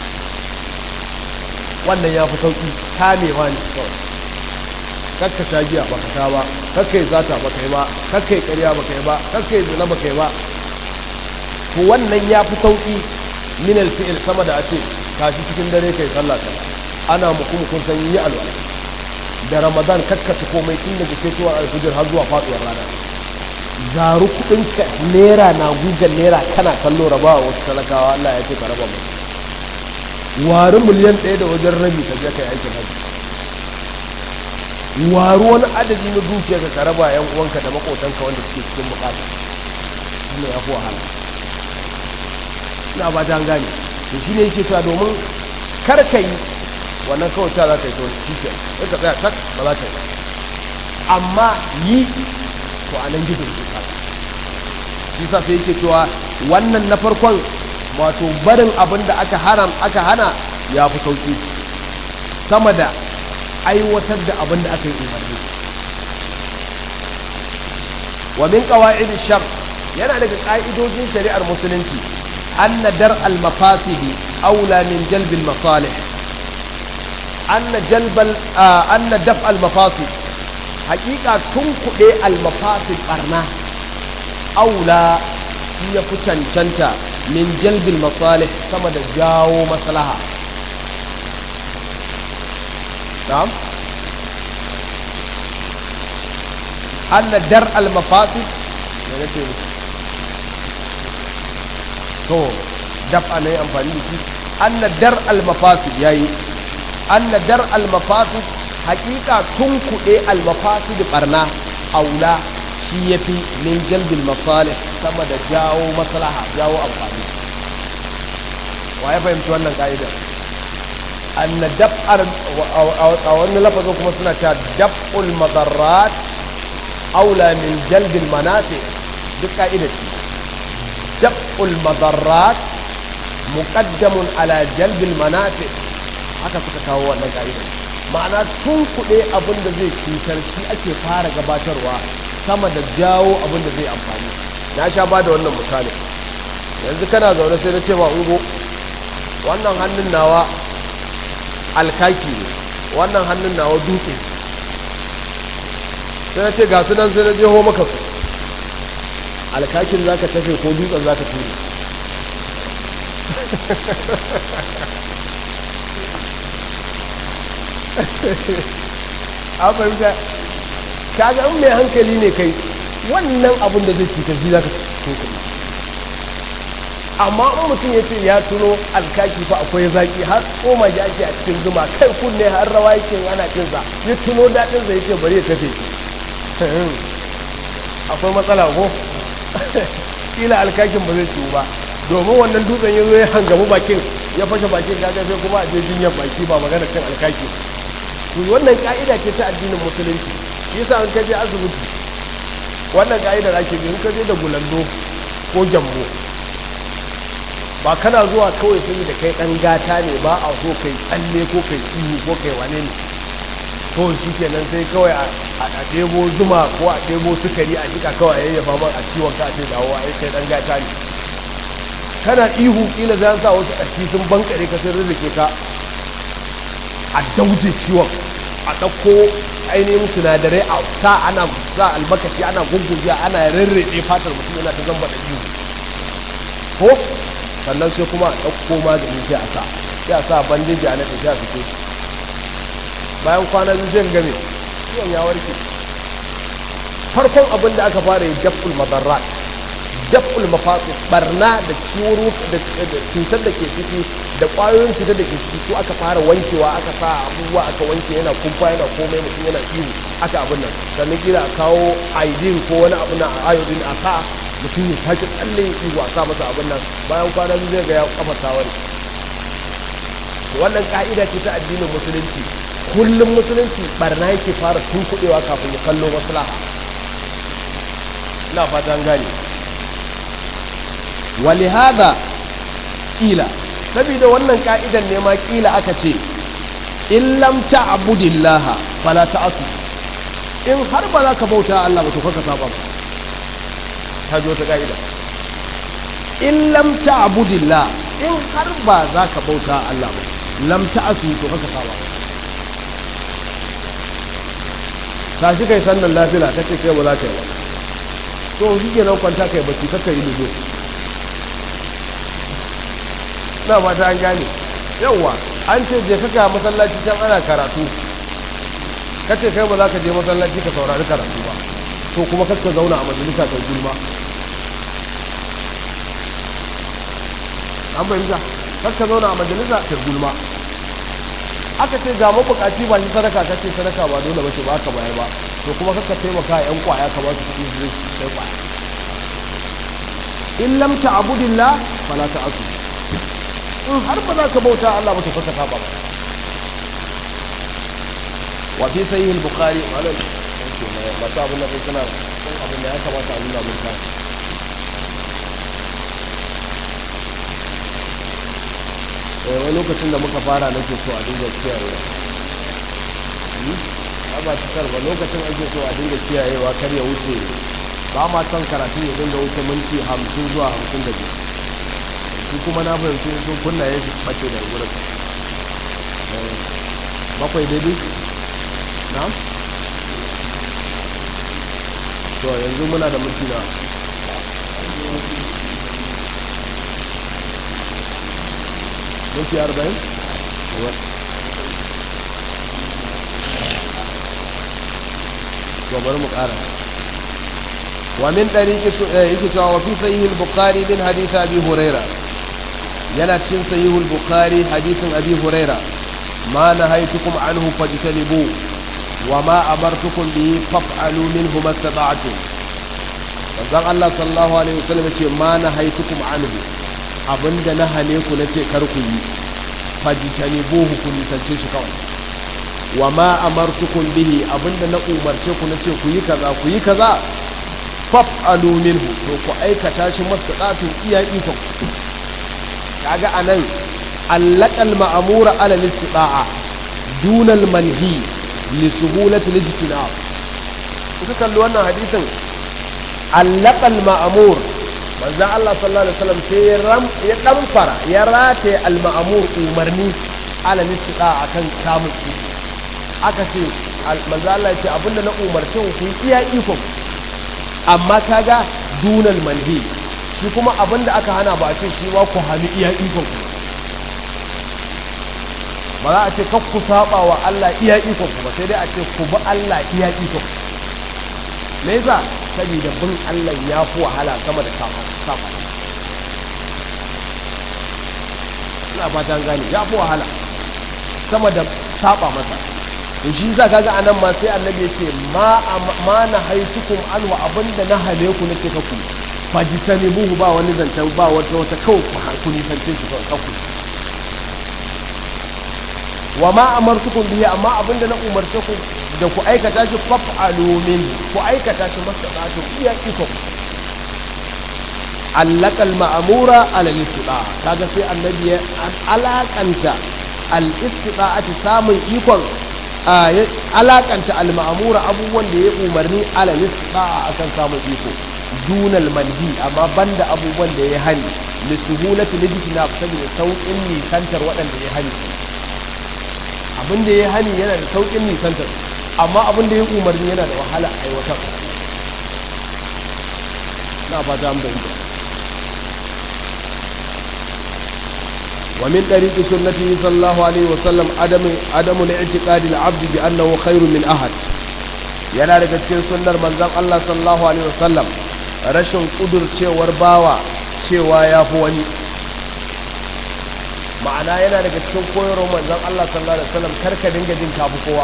A: wannan ya fi sauki kamewa ne kawai kakka sha giya baka sha ba kakkai zata baka yi ba kakkai ƙarya baka yi ba kakkai zina baka yi ba to wannan ya fi sauki min alfi'il sama da a ce kashi cikin dare kai sallah ta ana muku mukun san yi alwala da ramadan kakkace komai tun daga fitowar alfijir har zuwa faduwar rana zaru kudinka naira na gugan naira kana kallo rabawa wasu talakawa Allah ya ce ka raba musu wari miliyan ɗaya da wajen rabi ka je ka yi aikin hajji waru wani adadi na dukiya ka ka raba yan uwanka da makotanka wanda suke cikin bukata wannan ya fi wahala ina ba ta gane to shi ne yake cewa domin kar ka yi wannan kawai ta za ka yi to shi ke sai ka tsaya tak ba za ka yi amma yi to a nan gidan shi ka shi sa sai yake cewa wannan na farkon wato barin abin da aka haram aka hana ya fi sauki sama da aiwatar da abin da aka yi umarni wa min qawaid shar yana daga ka'idojin shari'ar musulunci anna dar al mafasidi aula min jalb al masalih anna jalb al anna daf al mafasid haqiqa tun kuɗe al mafasid barna aula shi ya fi cancanta min jalbil masalih sama da jawo maslaha na'am anna dar al mafasid ne nake to daf'a ne amfani da shi anna dar al mafasid yayi anna dar al mafasid hakika tun kuɗe al mafasid barna aula shi yafi min jalbil masalih sama da jawo maslaha jawo amfani wa ya fahimci wannan ka'idar anna daf'ar a wani lafazin kuma suna cewa daf'ul madarrat aula min jalbil manafi duk ka'idar ce daf'ul madarrat muqaddamun ala jalbil manafi haka suka kawo wannan ka'idar ma'ana tun kuɗe abin da zai cutar shi ake fara gabatarwa sama da jawo abin da zai amfani na sha ba da wannan misali yanzu kana zaune sai na ce ma ungo wannan hannun nawa alkaki ne wannan hannun nawa dutse sai na ce ga su nan sai na jeho maka su alkakin za ka tafe ko dutsen za ka ture a fahimta kaga in mai hankali ne kai wannan abin da zai cutar shi za ka tunkuli amma in mutum ya ce ya tuno alkaki fa akwai zaki har koma ji ake a cikin zuma kai kunne har rawa yake ana cinsa ya tuno daɗin sa yake bari ya tafe akwai matsala ko kila alkakin ba zai ciwu ba domin wannan dutsen ya zo ya hangamu bakin ya fashe bakin kaga sai kuma a je jinyar baki ba magana cin alkaki to wannan ka'ida ce ta addinin musulunci shi yasa in ka je asibiti wannan ka'idar ake bi in ka je da gulando ko gyambo ba kana zuwa kawai sun da kai dan gata ne ba a so kai tsalle ko kai ihu ko kai wane ne to shi kenan sai kawai a ɗebo zuma ko a ɗebo sukari a jika kawai a yayyafa man a ciwon ka a ce dawo a kai dan gata ne kana ihu kila za sa wasu ƙarfi sun bankare ka sun rizike ka a dauje ciwon a ɗauko ainihin sinadarai a sa ana sa almakashi ana gungujiya ana rarrabe fatar mutum yana ta zamba da ihu ko sannan sai kuma a ɗauko magani sai a sa sai a sa bandeji a naɗe sai a fito bayan kwana biyu sai game ciwon ya warke farkon abin da aka fara yi daf'ul madarrat daf'ul mafasid barna da ciwon da cutar da ke ciki da ƙwayoyin cutar da ke ciki su aka fara wankewa aka sa abubuwa aka wanke yana kumfa yana komai mutum yana ihu aka abin nan sannan kila a kawo aidin ko wani abu na iodine a sa mutum ya sake tsalle ya ihu a sa masa abin nan bayan kwana biyu zai ga ya kafa tawari wannan ka'ida ce ta addinin musulunci kullum musulunci barna yake fara tunkuɗewa kafin ya kallo maslaha ina fata an gane walihada ƙila saboda wannan ka'idan ne ma ƙila aka ce in lam ta'budillaha fala ta'asu in har ba za ka bauta Allah ba to kaka saba ba ta jo ta ka'ida in lam ta'budillah in har ba za ka bauta Allah ba lam ta'asu to kaka saba ta shi kai sannan lafiya kace kai ba za ka yi ba to shi ke nan kwanta kai bacci kakka yi ludo na mata an gane yauwa an ce je kaka masallaci can ana karatu kace kai ba za ka je masallaci ka saurari karatu ba to kuma kakka zauna a majalisa ta gulma an bayyana kakka zauna a majalisa ta gulma aka ce ga mabukaci ba shi sadaka ka ce sadaka ba dole ba ce ba ka bayar ba to kuma kakka taimaka yan kwaya ka ba su kuɗi su sai kwaya in lam ta'budillah fala ta'asu in har ba za ka bauta Allah ba to fa ka saba ba wa fi sahih al-bukhari wala masu abin da kai suna abin da ya kamata a nuna mun ta wani lokacin da muka fara nake so a dinga kiyayewa ba cikar ba lokacin ake so a dinga kiyayewa kar ya wuce ba ma son karatun ya dinga wuce minti hamsin zuwa hamsin da biyu shi kuma na fahimci sun kunna ya shi bace da wurin bakwai daidai na to yanzu muna da minti na minti arba'in to bari mu ƙara ومن طريق يكتب وفي صحيح البخاري من حديث أبي هريرة yana cikin sahihul bukhari hadisin abi huraira ma nahaytukum anhu fajtanibu wa ma amartukum bihi faf'alu minhu mastata'tum manzon Allah sallallahu alaihi wasallam yace ma nahaytukum anhu abinda na hane ku nace kar ku yi fajtanibuhu ku nisance shi kawai wa ma amartukum bihi abinda na umarce ku nace ku yi kaza ku yi kaza faf'alu minhu to ku aikata shi mastata'tum iya iko kaga anan allaqal ma'mura ala al-istita'a duna al-manhi li suhulati al-ijtinab kuka kalli wannan hadisin allaqal ma'mur manzo Allah sallallahu alaihi wasallam sai ram ya damfara ya rataye al-ma'mur umarni ala al-istita'a kan kamun aka ce manzo Allah ya ce abinda na umarce ku iya iko amma kaga dunal manhi shi kuma abin da aka hana ba a ce shi ma ku hannu iya ikon ku ba za a ce kan ku saba wa Allah iya ikon ku ba sai dai a ce ku bi Allah iya ikon ku me yasa saboda bin Allah ya fi wahala sama da saba saba ina fatan gane ya fi wahala sama da saba masa to shi yasa kaga anan ma sai annabi ya ce ma ma na haitukum anhu abinda na hale ku nake ka ku fajitani buhu ba wani zancen ba wata wata kawai ku nisance shi kawai wa ma amartukum bihi amma abinda na umarce ku da ku aikata shi faf'alu min ku aikata shi masadatu iya iko allaka al-ma'mura ala al-istida kaga sai annabi ya alakanta al-istida'ati samun ikon alakanta al-ma'mura abubuwan da ya umarni ala al-istida akan samun iko dunal manhi amma banda abubuwan da ya hani li suhulati lijtina saboda saukin nisantar waɗanda ya hani abin da ya hani yana da saukin nisantar amma abin da ya umarni yana da wahala aiwatar na fata an bayyana ومن طريق سنته صلى الله عليه وسلم عدم عدم الاعتقاد العبد بانه خير من احد yana daga cikin sunnar manzon Allah sallallahu alaihi wasallam rashin kudurcewar bawa cewa ya fi wani ma'ana yana daga cikin koyarwar manzon Allah sallallahu alaihi wasallam karka dinga jin kafi kowa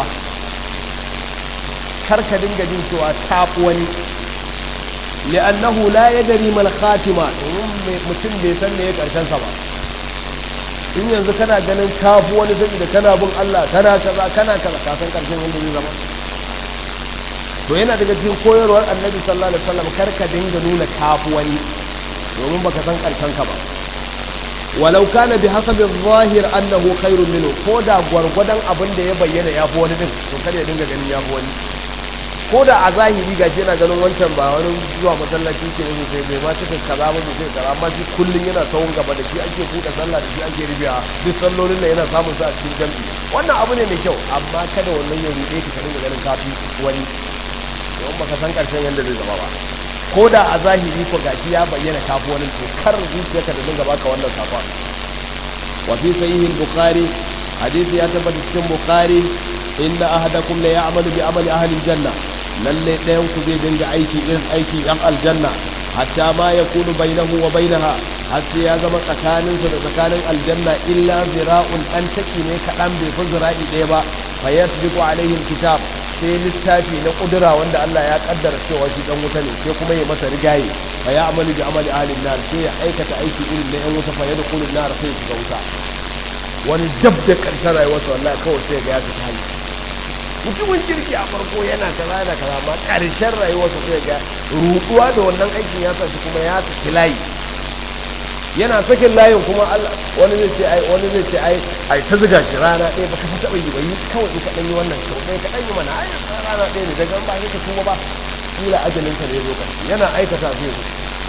A: karka dinga jin cewa tafi wani li'annahu la yadri mal khatima domin mutum bai san me ya karshen sa ba in yanzu kana ganin kafi wani saboda kana bin Allah kana kaza kana kaza ka san karshen wanda zai zama to yana daga cikin koyarwar annabi sallallahu alaihi wasallam karka dinga nuna kafu wani domin baka san karshen ka ba walau kana bi hasabi zahir annahu khairun minhu ko da gwargwadon abin da ya bayyana ya fi wani din to kada ya dinga ganin ya fi wani ko da a zahiri ga yana ganin wancan ba wani zuwa masallaci ke yin sai bai ma cika kaza ba sai kaza amma shi kullun yana tsawon gaba da shi ake buɗe sallah da shi ake rubiya duk sallolin da yana samun sa a cikin jami'i wannan abu ne mai kyau amma kada wannan ya ruɗe ka dinga ganin kafi wani don baka san karshen yadda zai zama ba ko da a zahiri ko gashi ya bayyana kafu wani to kar zuciyarka da dinga baka wannan kafa wa fi sahih bukhari hadisi ya tabbata cikin bukhari inna ahadakum la ya'malu bi amali ahli janna lalle ɗayan ku zai dinga aiki irin aiki yan aljanna hatta ma yakunu bainahu wa bainaha har sai ya zama tsakaninsa da tsakanin aljanna illa zira'un an taki ne kaɗan bai fi zira'i ɗaya ba fa yasbiqu alaihi kitab sai littafi na kudura wanda Allah ya kaddara cewa shi dan wuta ne sai kuma ya masa rigaye fa ya amalu bi amali ahlin nar sai ya aikata aiki irin na yan wuta fa yadkhulun nar sai ya shiga wuta wani dab da karshen rayuwarsa wallahi kawai sai ga ya fita hali mutumin kirki a farko yana kaza yana kaza amma karshen rayuwarsa sai ga ruɗuwa da wannan aikin ya sa shi kuma ya saki layi yana sakin layin kuma Allah wani zai ce ai wani zai ce ai ai ta zuga shi rana ɗaya baka ta taɓa yi ba yi kawai in ka ɗan yi wannan sau ɗaya ka ɗan yi mana ai rana ɗaya ne daga ba ka kuma ba kila ajalin ka ne zo ƙarshe yana aikata zai zo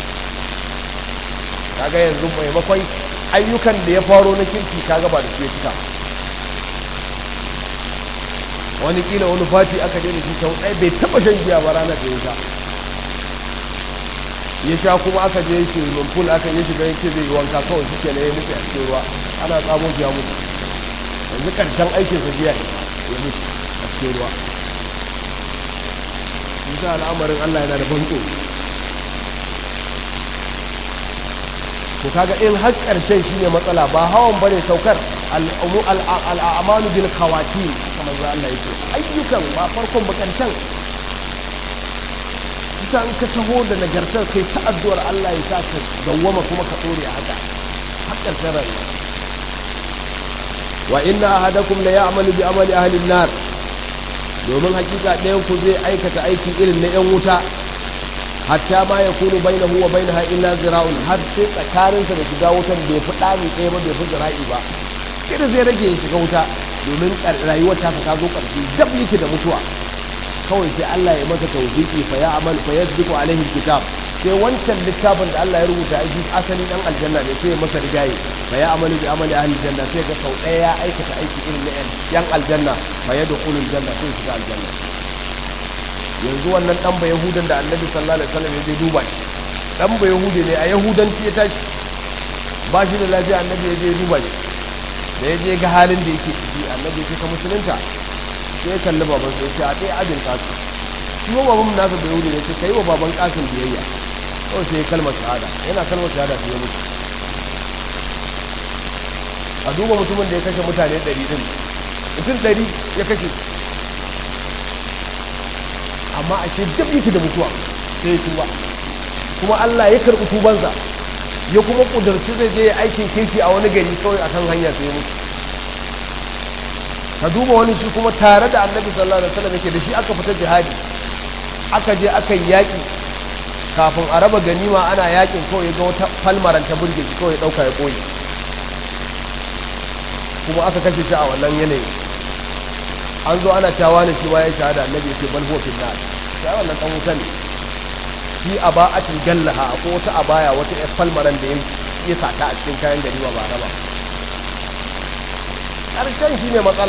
A: kaga yanzu maimakon ayyukan da ya faro na kirki kaga ba da su ya cika wani kila wani fati aka daina shi sau ɗaya bai taɓa shan giya ba ranar da ya sha ya sha kuma aka je shi lumful aka yi shiga yake zai yi wanka kawai suke na ya mutu a cikin ruwa ana tsamo ya mutu yanzu karshen aikin sa biya ya mutu a cikin ruwa bisa al'amarin Allah yana da banko to kaga in har karshen shine matsala ba hawan bane saukar al'amalu bil khawatim kamar za Allah yake ayyukan ba farkon ba karshen ita in ka taho da nagartar kai ta addu'ar Allah ya sa ka dawwama kuma ka dore a haka hakkar sarar wa inna ahadakum la ya'malu bi amali ahli an-nar domin hakika ɗayan ku zai aikata aiki irin na yan wuta hatta ma yakunu bainahu wa bainaha illa zira'un har sai tsakaninsa da shiga wutan bai fi ɗani ɗaya ba bai fi zira'i ba kida zai rage ya shiga wuta domin rayuwar ta ta zo ƙarshe dab yake da mutuwa kawai sai Allah ya masa tawfiki fa ya amal fa yasbiqu alaihi alkitab sai wancan littafin da Allah ya rubuta aiki asali dan aljanna ne sai ya masa rigaye fa ya amalu bi amali ahli aljanna sai ga sau ɗaya ya aikata aiki irin na yan aljanna fa yadkhulu aljanna sai shiga aljanna yanzu wannan dan ba yahudan da annabi sallallahu alaihi wasallam ya je duba shi dan ba yahude ne a yahudanci ya tashi ba shi da lafiya annabi ya je duba shi da ya je ga halin da yake ciki annabi ya ce ka musulunta sai ya kalli baban sai ce a ɗaya ajin kasu shi ma baban nasa da yuri ne ce ka yi wa baban kasin biyayya kawai sai ya kalmar shahada yana kalmar shahada sai ya mutu a duba mutumin da ya kashe mutane ɗari ɗin mutum ɗari ya kashe amma a ce duk yake da mutuwa sai ya tuba kuma Allah ya karɓi tubansa ya kuma ƙudurci zai je aikin kirki a wani gari kawai akan hanya sai ya mutu ka duba wani shi kuma tare da annabi sallallahu alaihi wasallam yake da shi aka fita jihadi aka je aka yi yaƙi kafin a raba ganima ana yaƙin kawai ga wata falmaran ta burge shi kawai ɗauka ya ƙoye kuma aka kashe shi a wannan yanayi an zo ana cewa ne shi ma ya shahada annabi yake bal huwa fil nar sai wannan dan wuta ne shi aba'atin gallaha ko wata abaya wata yar falmaran da ya sata a cikin kayan ganima ba raba ƙarshen shi ne matsala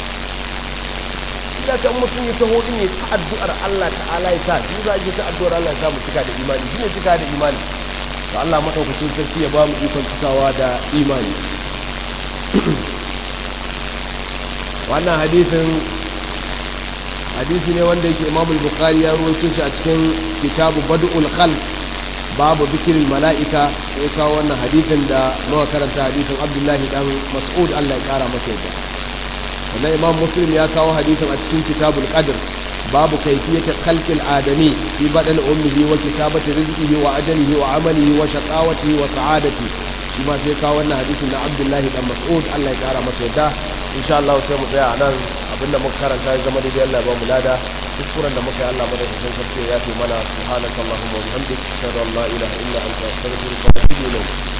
A: ina kan mutum ya taho din ya ta addu'ar Allah ta'ala ya sa shi za a yi ta addu'ar Allah ya sa mu cika da imani shi ne cika da imani to Allah madaukakin sarki ya ba mu ikon cikawa da imani wannan hadisin hadisi ne wanda yake Imam Bukhari ya rawaito shi a cikin kitabu Badul Khalq babu zikirin mala'ika ya kawo wannan hadisin da muka karanta hadisin abdullahi dan mas'ud Allah ya kara masa yadda wannan imam muslim ya kawo hadisin a cikin kitabul qadr babu kayfiyati khalqil adami fi badal ummihi wa kitabati rizqihi wa ajalihi wa amalihi wa shaqawatihi wa sa'adati shi ma sai kawo wannan hadisin na abdullahi dan mas'ud Allah ya kara masa yadda insha Allah sai mu tsaya nan abinda muka karanta ya zama daidai Allah ya ba mu lada kuskuren da muka yi Allah madaukakin sarki ya fi mana subhanakallahumma wa bihamdika ashhadu an la ilaha illa anta astaghfiruka wa atubu ilayk